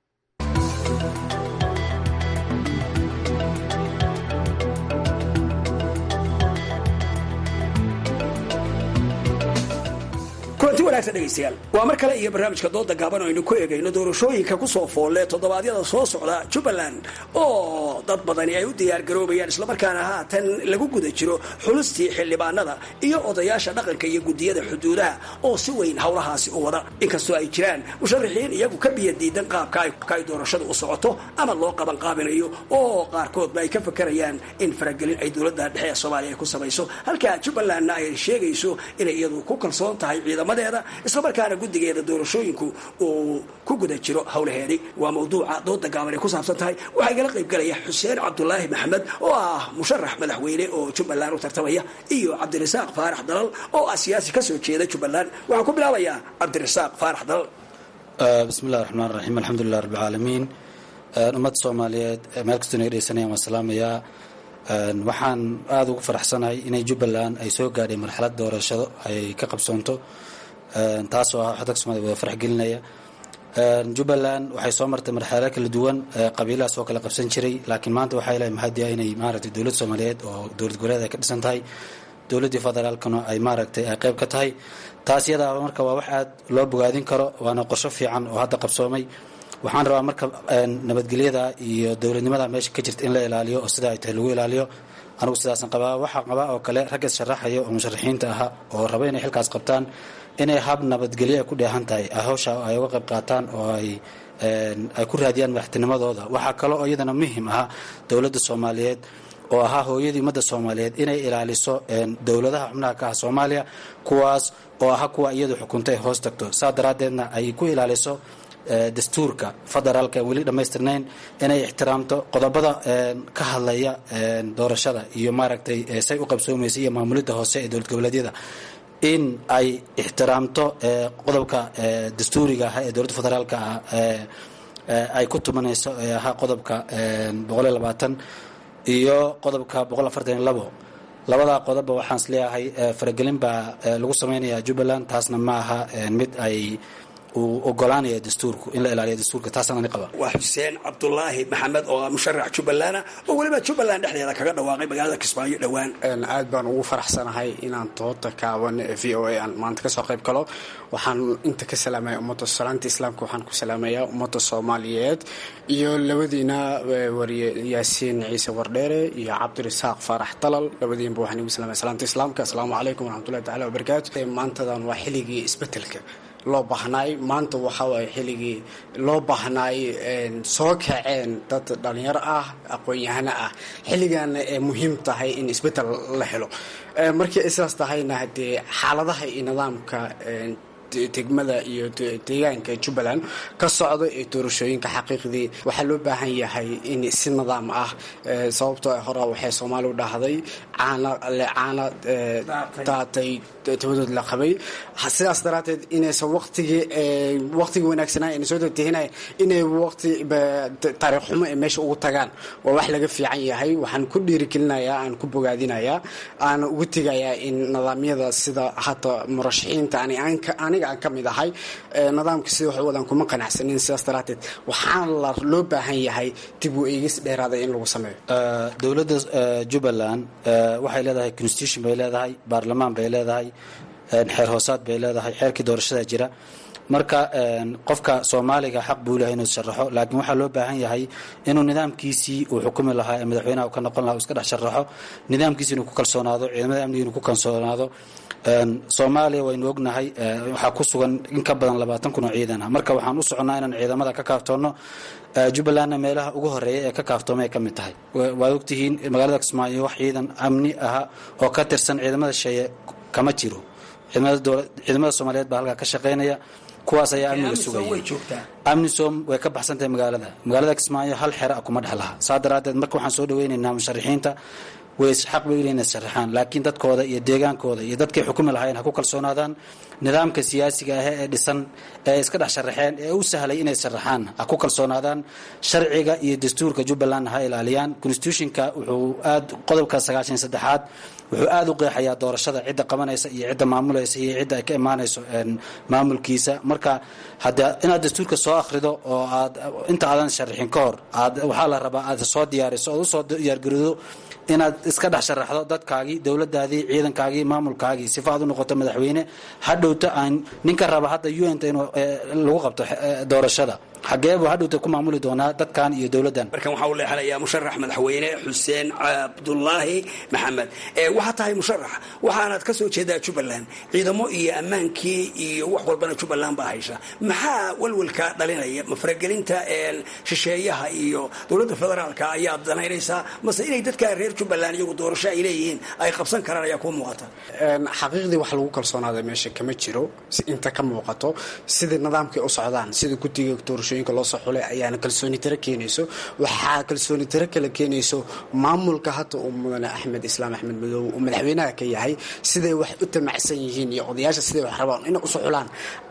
kulanti wanaagsan dhegaystayaal waa mar kale iyo barnaamijka dooda gaaban oo aynu ku eegayno doorashooyinka ku soo foolle toddobaadyada soo socda jubbaland oo dad badani ay u diyaargaroobayaan islamarkaana haatan lagu guda jiro xulistii xildhibaanada iyo odayaasha dhaqanka iyo guddiyada xuduudaha oo si weyn howlahaasi u wada inkastoo ay jiraan musharaxiin iyagu ka biya diidan qaabka ay doorashadu u socoto ama loo qaban qaabinayo oo qaarkoodba ay ka fakarayaan in faragelin ay dowladda dhexe ee soomaaliya ay ku samayso halka jubbalandna ay sheegayso inay iyadu ku kalsoon tahay ciidamadeeda islamarkaana guddigeeda doorashooyinku uu ku guda jiro howlaheedii waa mawduuca dooda gaaban ay ku saabsan tahay waxaa igala qaybgalaya xuseen cabdulaahi maxamed oo ah musharax madaxweyne oo jubbaland u tartamaya iyo cabdirasaaq faarax dalal oo ah siyaasi kasoo jeeda jubbaland waxaan ku bilaabayaa cabdirasaaq faarax dalal bismillahi raxmaan raxiim alxamdulilah rabbilcaalamiin ummadda soomaaliyeed meel kastoo naga dhegeysanayaan waan salaamayaa waxaan aada ugu faraxsanahay inay jubbaland ay soo gaadhay marxalad doorashado ay ka qabsoonto taasoo ah dadka somaaliya wada farax gelinaya jubbaland waxay soo martay marxalado kala duwan qabiilahaas oo kala qabsan jiray laakiin maanta waxaa ilahay mahadiya inay maaragtay dowlad soomaaliyeed oo dowlad goboleed ay ka dhisan tahay dowladdii federaalkana ay maaragtay ay qayb ka tahay taas iyadaa marka waa wax aad loo bogaadin karo waana qorsho fiican oo hadda qabsoomay waxaan rabaa marka nabadgelyada iyo dowladnimada meesha ka jirta in la ilaaliyo oo sida ay tahay lagu ilaaliyo anigu sidaasan qabaa waxaa qabaa oo kale ragga sharaxaya oo musharaxiinta ahaa oo raba inay xilkaas qabtaan inay hab nabadgelyo ay ku dheehan tahay hawsha ay uga qayb qaataan oo ay ay ku raadiyaan madaxtinimadooda waxaa kale oo iyadana muhim ahaa dowladda soomaaliyeed oo ahaa hooyadii ummadda soomaaliyeed inay ilaaliso dowladaha xubnaha ka ah soomaaliya kuwaas oo ahaa kuwa iyadu xukunta ay hoos tagto saa daraaddeedna ay ku ilaaliso dastuurka federaalka aan weli dhammaystirnayn inay ixtiraamto qodobada ka hadlaya doorashada iyo maaragtay say u qabsoomaysa iyo maamulidda hoose ee dowlad goboleedyada in ay ixtiraamto qodobka dastuuriga ah ee dowladda federaalka ah ay ku tumanayso ee ahaa qodobka boqoliyo labaatan iyo qodobka boqol afartan iyo labo labadaa qodobba waxaan is leeyahay faragelin baa lagu samaynayaa jubbaland taasna ma aha mid ay uu ogolaanaya dastuurku in la ilaaliyo dastuurka taasaan ani qaba waa xuseen cabdulaahi maxamed oo ah musharax jubbaland oo weliba jubbaland dhexdeeda kaga dhawaaqay magaalada kismaayo dhowaan aad baan ugu faraxsanahay inaan tooda kaaban ee v o a aan maanta kasoo qayb galo waxaan inta ka salaamaya ummadda salaanta islaamka waxaan ku salaamayaa ummadda soomaaliyeed iyo labadiina wariye yaasiin ciise wardheere iyo cabdirasaaq faarax dalal labadiinba waxaan igu salaamaya salaanta islaamka asalaamu calaykum waraxmatullahi tacala wabarakaatu maantadan waa xilligii isbedelka loo baahnaay maanta waxa waaye xilligii loo baahnaay soo kaceen dad dhalinyaro ah aqoon-yahano ah xilligaana ee muhiim tahay in isbeddel la helo markii ay sidaas tahayna haddee xaaladaha iyo nidaamka degmada iyo deegaanka jubbaland ka socda ee doorashooyinka xaqiiqdii waxaa loo baahan yahay in si nidaam ah sababtoo hore waxay soomaaliu dhahday caana caana daatay tabadood la qabay sidaas daraadteed inaysan waqtigii waqtigii wanaagsanaa ayna soo degtehinay inay waqti taariikh xumo ay meesha ugu tagaan waa wax laga fiican yahay waxaan ku dhiirigelinayaa aan ku bogaadinayaa aan ugu tegayaa in nidaamyada sida hata murashaxiinta aniga aan ka mid ahay nidaamka sida wax wadan kuma qanacsanin sidaas daraadteed waxaan la loo baahan yahay dib u eegis dheeraada in lagu sameeyo dowladda jubbaland waxay leedahay constitution bay leedahay baarlamaan bay leedahay xeer hoosaad bay leedahay xeerkii doorashada jira marka qofka soomaaliga xaq buu lehay inuu sharaxo laakiin waxaa loo baahan yahay inuu nidaamkiisii uu xukumi lahaa ee madaxweynaha uu ka noqon lahaa uu iska dhex sharaxo nidaamkiisi inuu ku kalsoonaado ciidamada amniga inuu ku kalsoonaado soomaaliya waynu ognahay waxaa ku sugan in ka badan labaatan kun oo ciidan ah marka waxaan u soconnaa inaan ciidamada ka kaaftoonno jubbalandna meelaha ugu horeeya ee ka kaaftoomay ay ka mid tahay waad ogtihiin magaalada kismaayo wax ciidan amni aha oo ka tirsan ciidamada sheeye kama jiro ciidamada soomaaliyeed baa halkaa ka shaqaynaya kuwaas ayaa amniga sugaya amnisom way ka baxsan tahay magaalada magaalada kismaayo hal xera a kuma dhex laha saa daraaddeed marka waxaan soo dhaweynaynaa musharaxiinta way xaq bay inay sharaxaan laakiin dadkooda iyo deegaankooda iyo dadkay xukumi lahaayeen ha ku kalsoonaadaan nidaamka siyaasiga ah ee dhisan ee iska dhex sharaxeen ee u sahlay inay sharaxaan ha ku kalsoonaadaan sharciga iyo dastuurka jubbaland ha ilaaliyaan constitutionka wuxuu aad qodobka sagaashan saddexaad wuxuu aada u qeexayaa doorashada cidda qabanaysa iyo cidda maamulaysa iyo cidda ay ka imaanayso maamulkiisa marka hada inaad dastuurka soo akhrido oo aad inta aadan sharaxin ka hor aad waxaa la rabaa aad soo diyaariso ood usoo diyaargaroodo inaad iska dhex sharaxdo dadkaagii dowladaadii ciidankaagii maamulkaagii sifa aad u noqoto madaxweyne hadhowta aan ninka raba hadda un-ta in lagu qabto doorashada xageebu hadhowta ku maamuli doonaa dadkan iyo dowladdan markan waxaa u leexanayaa musharax madaxweyne xuseen cabdulaahi maxamed waxaa tahay musharax waxaanaad ka soo jeedaa jubbaland ciidamo iyo ammaankii iyo wax walbana jubbaland baa haysa maxaa walwalka dhalinaya ma faragelinta shisheeyaha iyo dowladda federaalka ayaad danaynaysaa mase inay dadka reer jubbaland iyagu doorasho ay leeyihiin ay qabsan karaan ayaa kuu muuqata xaqiiqdii wax lagu kalsoonaada meesha kama jiro inta ka muuqato sidai nidaamkay u socdaan sida guddiga doorashooyinka loo soo xulay ayaana kalsooni tiro keenayso waxaa kalsooni tiro kale keenayso maamulka hadda uu mudane axmed islaam axmed madoobe uu madaxweynaha ka yahay siday wax u tamacsan yihiin iyo odayaasha siday wax rabaan inay usoo xulaan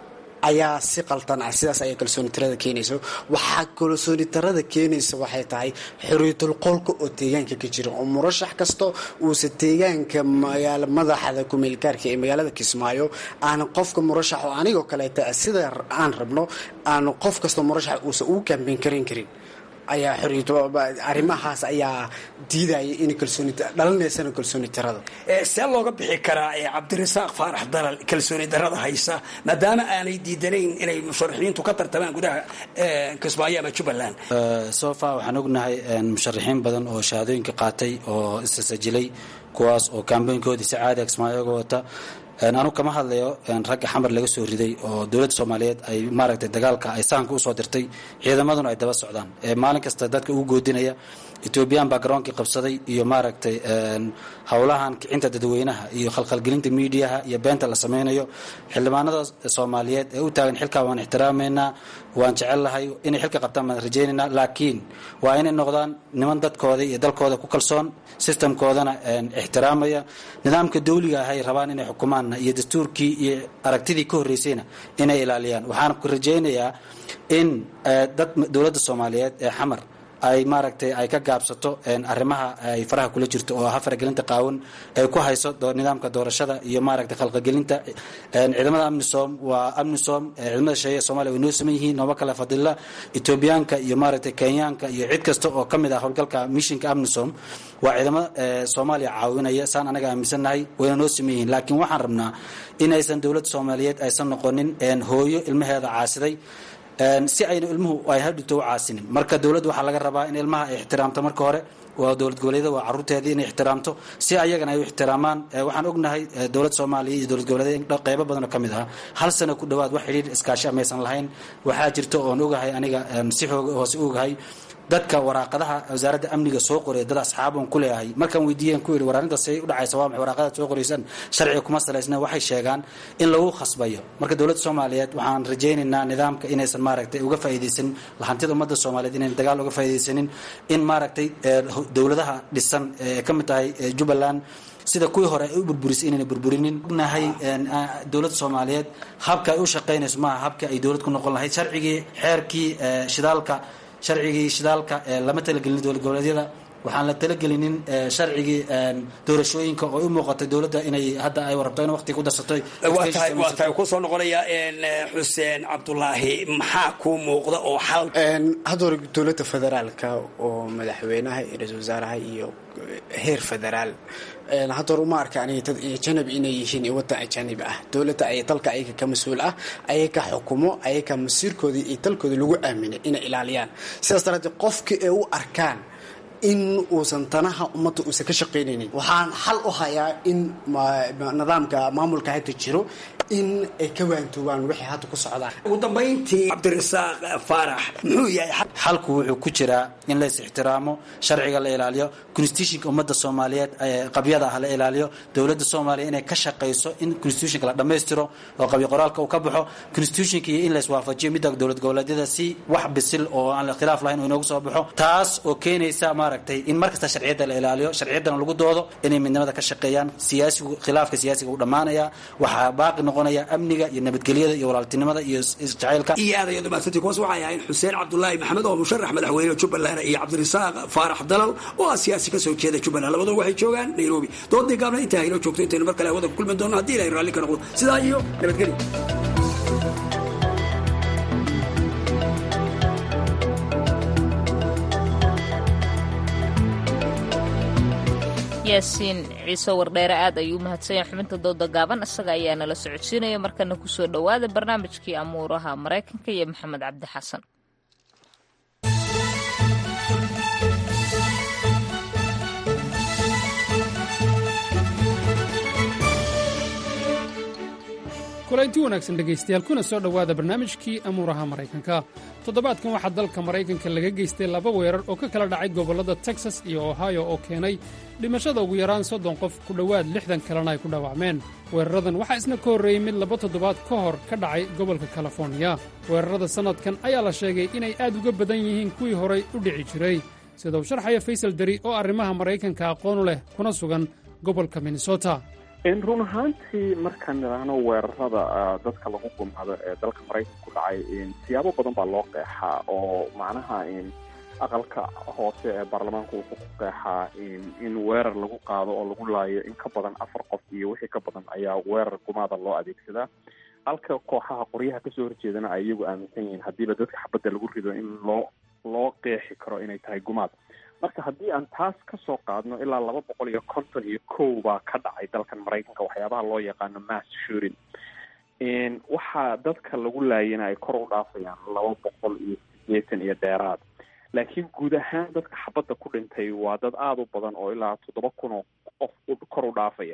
ayaa si qaldan ah sidaas ayaa kalsooni tirada keenayso waxaa kalsooni tirada keenaysa waxay tahay xorriyatul qolka oo deegaanka ka jira oo murashax kasta uusa deegaanka magaala madaxda kumeelgaarka ee magaalada kismaayo aana qofka murashax oo anigoo kaleeta sida aan rabno aana qof kasta murashax uusa ugu kaambeyn karan karin ayaa arrimahaas ayaa diidaya in kalsooni dhalinaysana kalsooni tirada see looga bixi karaa cabdirasaaq faarax dalal kalsooni darada haysa maadaama aanay diidanayn inay musharaxiintu ka tartamaan gudaha kismaayo ama jubbaland sofa waxaan ognahay musharaxiin badan oo shahaadooyinka qaatay oo isasajilay kuwaas oo kaambooyinkoodii si caadiga kismaayo uga wata anu kama hadlayo ragga xamar laga soo riday oo dowladda soomaaliyeed ay maaragtay dagaalka ay sahanka usoo dirtay ciidamaduna ay daba socdaan maalin kasta dadka ugu goodinaya etoobiyaan baa garoonkii qabsaday iyo maaragtay howlahan kicinta dadweynaha iyo khalkhalgelinta miidiyaha iyo beenta la sameynayo xildhibaanada soomaaliyeed ee u taagan xilkaa waan ixtiraameynaa waan jecellahay inay xilka qabtaan baan rajaynaynaa laakiin waa inay noqdaan niman dadkooda iyo dalkooda ku kalsoon sistamkoodana ixtiraamaya nidaamka dawliga ahay rabaan inay xukumaanna iyo dastuurkii iyo aragtidii ka horreysayna inay ilaaliyaan waxaan ku rajaynayaa in dad dowladda soomaaliyeed ee xamar ay maaragtay ay ka gaabsato arrimaha ay faraha kula jirto oo ah faragelinta qaawan ay ku hayso nidaamka doorashada iyo maaragtay khalqagelinta ciidamada amnisom waa amnisom ciidamada sheeye somalia way noo saman yihiin nooma kale fadila etoobiyaanka iyo maaragtay kenyaanka iyo cid kasta oo ka mid ah howlgalka mishinka amnisom waa ciidamo soomaaliya caawinaya saan anaga aaminsannahay wayna noo saman yihiin laakiin waxaan rabnaa inaysan dowladda soomaaliyeed aysan noqonin hooyo ilmaheeda caasiday si ayna ilmuhu ay hadhito u caasinin marka dowladda waxaa laga rabaa in ilmaha ay ixtiraamto marka hore waa dowlad goboleedyada waa caruurteedii inay ixtiraamto si ayagana ay u ixtiraamaan waxaan ognahay dowlad soomaaliya iyo dowlad goboleedyada qeybo badan oo ka mid ah hal sano ku dhowaad wax xidhiir iskaashi amaysan lahayn waxaa jirta oon ogahay aniga si xooga hoose ogahay dadka waraaqadaha wasaaradda amniga soo qoray dad asxaaban ku leeyahay markaan weydiiyeen ku yidhi war arrintaas say u dhacaysa waa maxay waraaqadaad soo qoraysaan sharciga kuma salaysna waxay sheegaan in lagu khasbayo marka dowladda soomaaliyeed waxaan rajaynaynaa nidaamka inaysan maaragtay uga faa'iidaysanin lahantida ummadda soomaaliyeed inayn dagaal uga faa'iidaysanin in maaragtay dowladaha dhisan ee ka mid tahay jubbaland sida kuwii hore ay u burburisay inayna burburinin ognahay dowladda soomaaliyeed habka ay u shaqaynayso maaha habka ay dowlad ku noqon lahayd sharcigii xeerkii shidaalka sharcigii shidaalka lama talagelin dowlad goboleedyada waxaan la talagelinin sharcigii doorashooyinka oo u muuqatay dowladda inay hadda ay rabto in waqti ku darsatoy waa tahay waa tahay ku soo noqonaya xuseen cabdulaahi maxaa kuu muuqda oo xal hadda hore dowladda federaalka oo madaxweynaha iyo ra-iisul wasaaraha iyo heer federaal hadda hore uma arka aniga dad ajanabi inay yihiin iyo waddan ajanabi ah dowladda ay dalka ayaga ka mas-uul ah ayaga xukumo ayaga masiirkooda iyo dalkooda lagu aaminay inay ilaaliyaan sidaas daraaddeed qofkii ay u arkaan in uusan tanaha ummadda uusan ka shaqaynaynin waxaan xal u hayaa in nidaamka maamulka hadda jiro in ay ka waantoobaan wixii hadda ku socdaan ugu dambayntii cabdirasaaq faarax muxuu yahay xalku wuxuu ku jiraa in lays ixtiraamo sharciga la ilaaliyo constitutionka ummadda soomaaliyeed qabyada ah la ilaaliyo dowladda soomaaliya inay ka shaqayso in constitutionka la dhammaystiro oo qabyo qoraalka uu ka baxo constitutionka iyo in lays waafajiyo midda dowlad goboleedyada si wax bisil oo aan ikhtilaaf lahayn uu inoogu soo baxo taas oo keenaysa maaragtay in markasta sharciyadda la ilaaliyo sharciyaddana lagu doodo inay midnimada ka shaqeeyaan siyaasigu khilaafka siyaasiga uu dhammaanaya waxaa baaqi noqonaya amniga iyo nabadgelyada iyo walaaltinimada iyo isjacaylka iyo aad ayadu mahadsantii kuwaas waxay ahayn xuseen cabdulaahi maxamed oo musharax madaxweyne jubbaland iyo cabdirasaaq faarax dalal oo ah siyaasi kasoo jeeda jubbaland labaduna waxay joogaan nairobi doodii gaabna intaa inoo joogto intaynu mar kale hawada ku kulmi doono haddii ilahay raalli ka noqdo sidaa iyo nabadgelyo yaasiin ciise wardheere aad ayuu u mahadsanyahay xubinta dooda gaaban isaga ayaa nala socodsiinaya markana kusoo dhowaada barnaamijkii amuuraha maraykanka iyo maxamed cabdi xasan kulanti wanaagsan dhegaystayaal kuna soo dhowaada barnaamijkii amuuraha maraykanka toddobaadkan waxaa dalka maraykanka laga geystay laba weerar oo ka kala dhacay gobollada texas iyo ohio oo keenay dhimashada ugu yaraan soddon qof ku dhowaad lixdan kalena ay ku dhaawacmeen weeraradan waxaa isna ka horreeyey mid laba toddobaad ka hor ka dhacay gobolka kaliforniya weerarada sannadkan ayaa la sheegay inay aad uga badan yihiin kuwii horay u dhici jiray sida uu sharxaya faysal deri oo arrimaha maraykanka aqoonu leh kuna sugan gobolka minnesota run ahaantii markaan nidhaahno weerarada dadka lagu gumado ee dalka maraykanka ku dhacay siyaabo badan baa loo qeexaa oo macnaha aqalka hoose ee baarlamaanku wuxuu ku qeexaa in weerar lagu qaado oo lagu laayo in ka badan afar qof iyo wixii ka badan ayaa weerar gumaada loo adeegsadaa halka kooxaha qoryaha kasoo horjeedana ay iyagu aaminsan yihiin haddiiba dadka xabadda lagu rido in loo loo qeexi karo inay tahay gumaad marka haddii aan taas kasoo qaadno ilaa laba boqol iyo konton iyo kow baa ka dhacay dalkan maraykanka waxyaabaha loo yaqaano mass shurin waxaa dadka lagu laayana ay kor u dhaafayaan laba boqol iyo sideetan iyo dheeraad laakiin guud ahaan dadka xabadda ku dhintay waa dad aada u badan oo ilaa toddoba kun oo qof kor u dhaafaya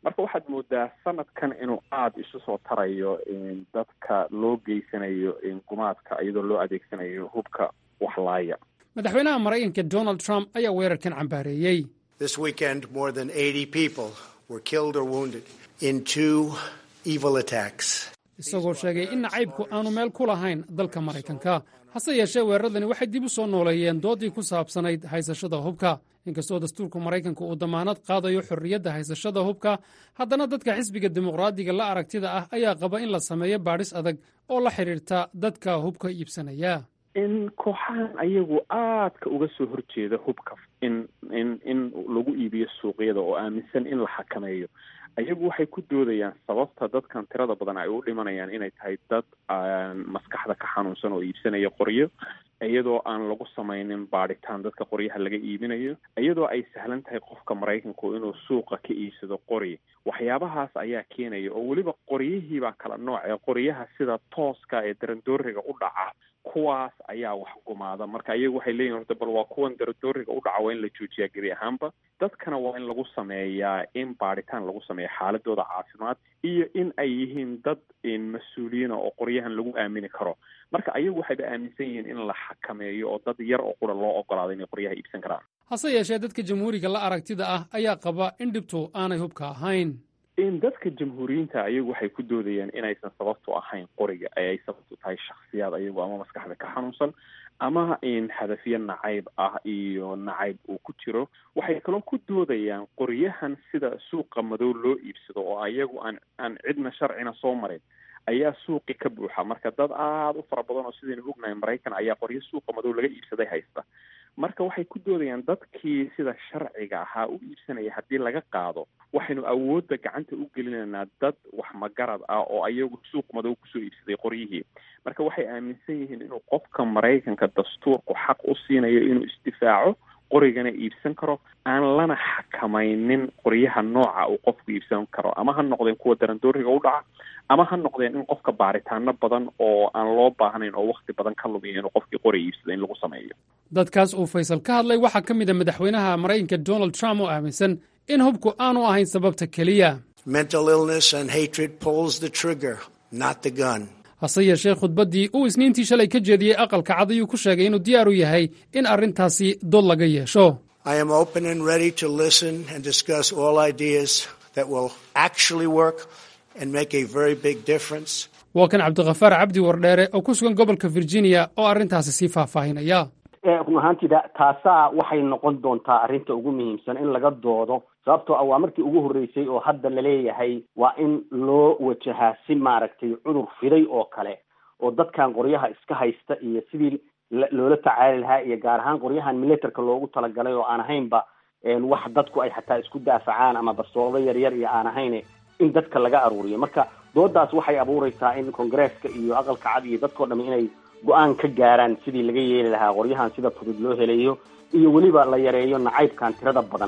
marka waxaad moodaa sanadkan inuu aada isu soo tarayo dadka loo geysanayo gumaadka iyadoo loo adeegsanayo hubka waxlaaya madaxweynaha maraykanka donald trump ayaa weerarkan cambaareeyey This weekend, more than 80 people were killed or wounded in two evil attacks. isagoo sheegay in nacaybku aanu meel ku lahayn dalka maraykanka hase yeeshee weeraradani waxay dib u soo nooleeyeen doodii ku saabsanayd haysashada hubka inkastoo dastuurka maraykanka uu damaanad qaadayo xorriyadda haysashada hubka haddana dadka xisbiga dimuqraadiga la aragtida ah ayaa qaba in la sameeyo baadhis adag oo la xidhiirta dadka hubka iibsanaya in kooxahan ayagu aadka uga soo horjeeda hubka in in in lagu iibiyo suuqyada oo aaminsan in la xakameeyo ayagu waxay ku doodayaan sababta dadkan tirada badan ay u dhimanayaan inay tahay dad maskaxda ka xanuunsan oo iibsanaya qoryo iyadoo aan lagu samaynin baadhitaan dadka qoryaha laga iibinayo iyadoo ay sahlan tahay qofka maraykanku inuu suuqa ka iibsado qori waxyaabahaas ayaa keenaya oo weliba qoryihiibaa kala nooc ee qoryaha sida tooska ee darandooriga u dhaca kuwaas ayaa wax gumaada marka iyagu waxay leeyihin horta bal waa kuwan darandooriga u dhaca waa in la joojiyaa gebi ahaanba dadkana waa in lagu sameeyaa in baadhitaan lagu sameeya xaaladooda caafimaad iyo in ay yihiin dad mas-uuliyiina oo qoryahan lagu aamini karo marka ayagu waxayba aaminsan yihiin in la xakameeyo oo dad yar oo qura loo ogolaado inay qoryaha iibsan karaan hase yeeshee dadka jamhuuriga la aragtida ah ayaa qaba in dhibtu aanay hubka ahayn in dadka jamhuuriyiinta ayagu waxay ku doodayaan inaysan sababtu ahayn qoriga ee ay sababtu tahay shaksiyaad ayagu ama maskaxda ka xanuunsan ama in hadafyo nacayb ah iyo nacayb uu ku jiro waxay kaloo ku doodayaan qoryahan sida suuqa madow loo iibsado oo ayagu aan aan cidna sharcina soo marin ayaa suuqi ka buuxa marka dad aada u fara badan oo sidaynu ognahay maraykan ayaa qoryo suuqa madow laga iibsaday haysta marka waxay ku doodayaan dadkii sida sharciga ahaa u iibsanaya haddii laga qaado waxaynu awoodda gacanta u gelinaynaa dad wax magarad ah oo ayagu suuq madow kusoo iibsaday qoryihii marka waxay aaminsan yihiin inuu qofka maraykanka dastuurku xaq u siinayo inuu isdifaaco qorigana iibsan karo aan lana xakamaynin qoryaha nooca uu qofku iibsan karo ama ha noqdeen kuwa darandooriga u dhaca ama ha noqdeen in qofka baaritaano badan oo aan loo baahnayn oo wakti badan ka lumiyo inuu qofkii qori iibsada in lagu sameeyo dadkaas uu faysal ka hadlay waxaa ka mid a madaxweynaha maraykanka donald trump oo aaminsan in hubku aanu ahayn sababta keliya Mental illness and hatred pulls the trigger, not the gun. hase yeeshee khudbaddii uu isniintii shalay ka jeediyey aqalka cad ayuu ku sheegay inuu diyaar u yahay in arrintaasi dood laga yeesho I am open and ready to listen and discuss all ideas that will actually work and make a very big difference. waa kan cabdikhafaar cabdi wardheere oo ku sugan gobolka virginia oo arrintaasi sii faahfaahinaya run ahaantiida taasaa waxay noqon doontaa arrinta ugu muhiimsan in laga doodo sababtoo ah waa markii ugu horreysay oo hadda laleeyahay waa in loo wajahaa si maaragtay cudur fiday oo kale oo dadkan qoryaha iska haysta iyo sidii loola tacaali lahaa iyo gaar ahaan qoryahan militerka loogu talagalay oo aan ahaynba wax dadku ay xataa isku daafacaan ama bastoolado yaryar iyo aan ahayn in dadka laga aruuriyo marka doodaas waxay abuureysaa in congresska iyo aqalka cad iyo dadkao dham inay go-aan ka gaaraan sidii laga yeeli lahaa qoryahan sida fudud loo helayo iyo weliba la yareeyo nacaybkan tirada badan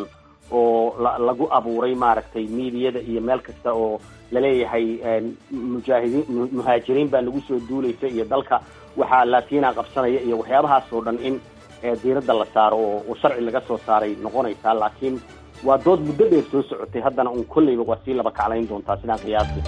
oo la lagu abuuray maaragtay miidiyada iyo meel kasta oo laleeyahay mujaahidiin muhaajiriin baa nagu soo duulaysa iyo dalka waxaa laatiina qabsanaya iyo waxyaabahaas oo dhan in diiradda la saaro oo oo sharci laga soo saaray noqonaysaa laakiin waa dood muddo dheer soo socotay haddana un kolleyba waa sii laba kaclayn doontaa sidaan qiyaasi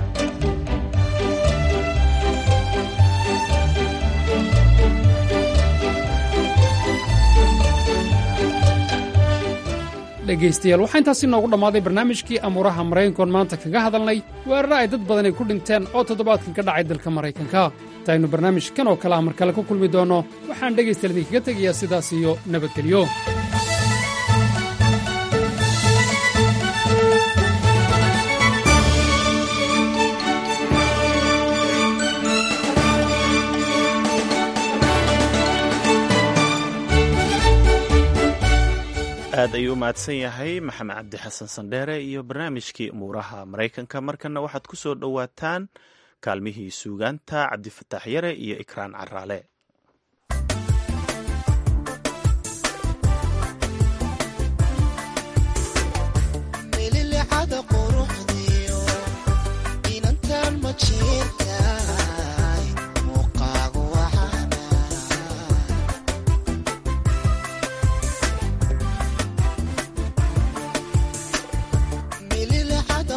dhegaystayaal waxaa intaasi noogu dhammaaday barnaamijkii amuuraha maraykankoon maanta kaga hadalnay weeraro ay dad badani ku dhinteen oo toddobaadkan ka dhacay dalka maraykanka intaynu barnaamijkan oo kale ah mar kale ku kulmi doonno waxaan dhegaystayaal idinkaga tegayaa sidaas iyo nabadgelyo aad ayuu u mahadsan yahay maxamed cabdi xasan sandheere iyo barnaamijkii umuuraha maraykanka markana waxaad ku soo dhowaataan kaalmihii suugaanta cabdifataax yare iyo ikraan caraale mililixada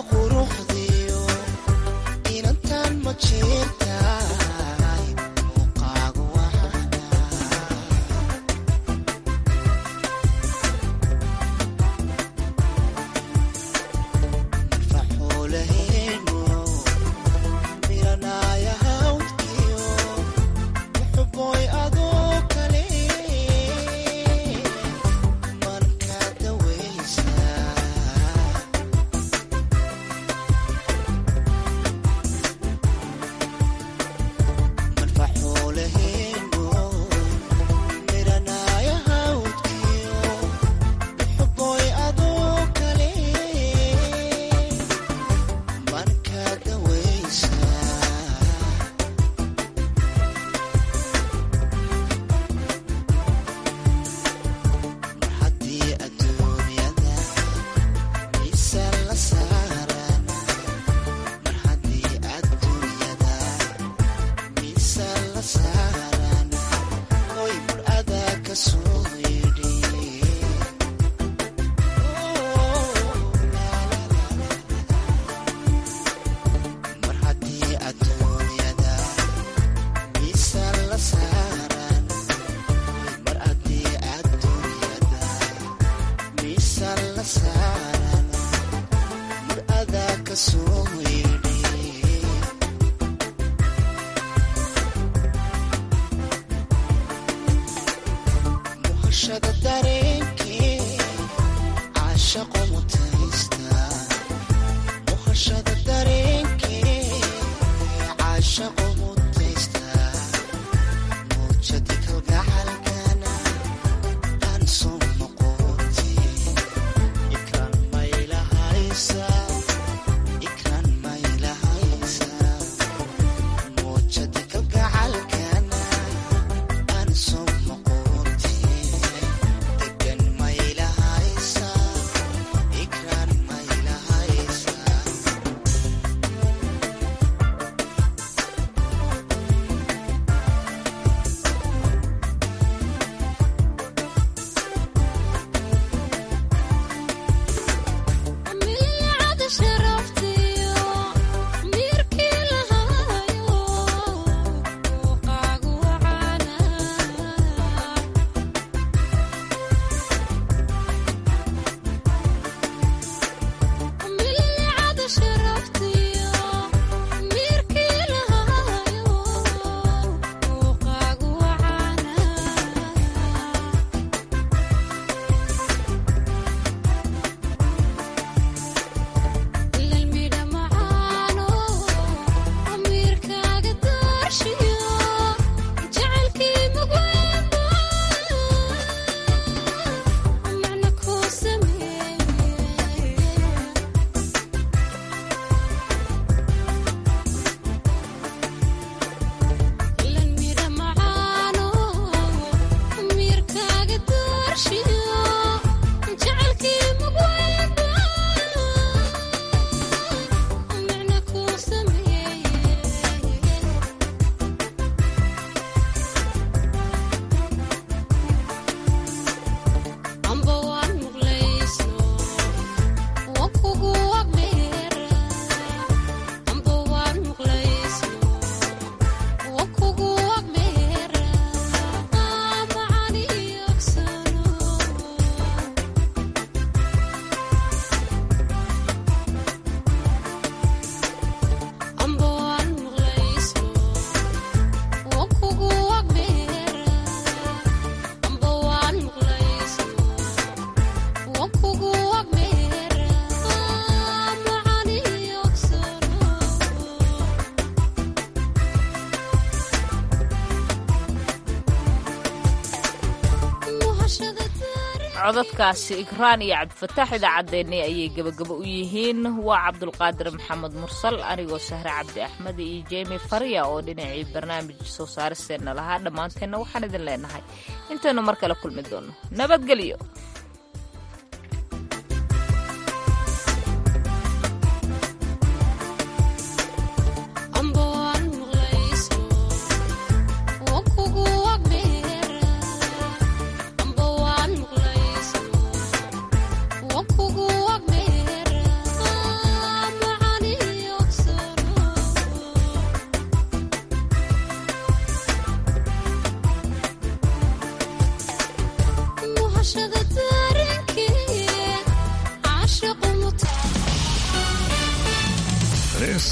codadkaasi ikraan iyo cabdifataax idaacaddeenni ayay gebagabo u yihiin waa cabdulqaadir maxamed mursal anigoo sahre cabdi axmed iyo jemi farya oo dhinacii barnaamij soo saaristeenna lahaa dhammaanteenna waxaan idin leenahay intaynu mar kale kulmi doonno nabadgelyo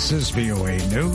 This is VOA News.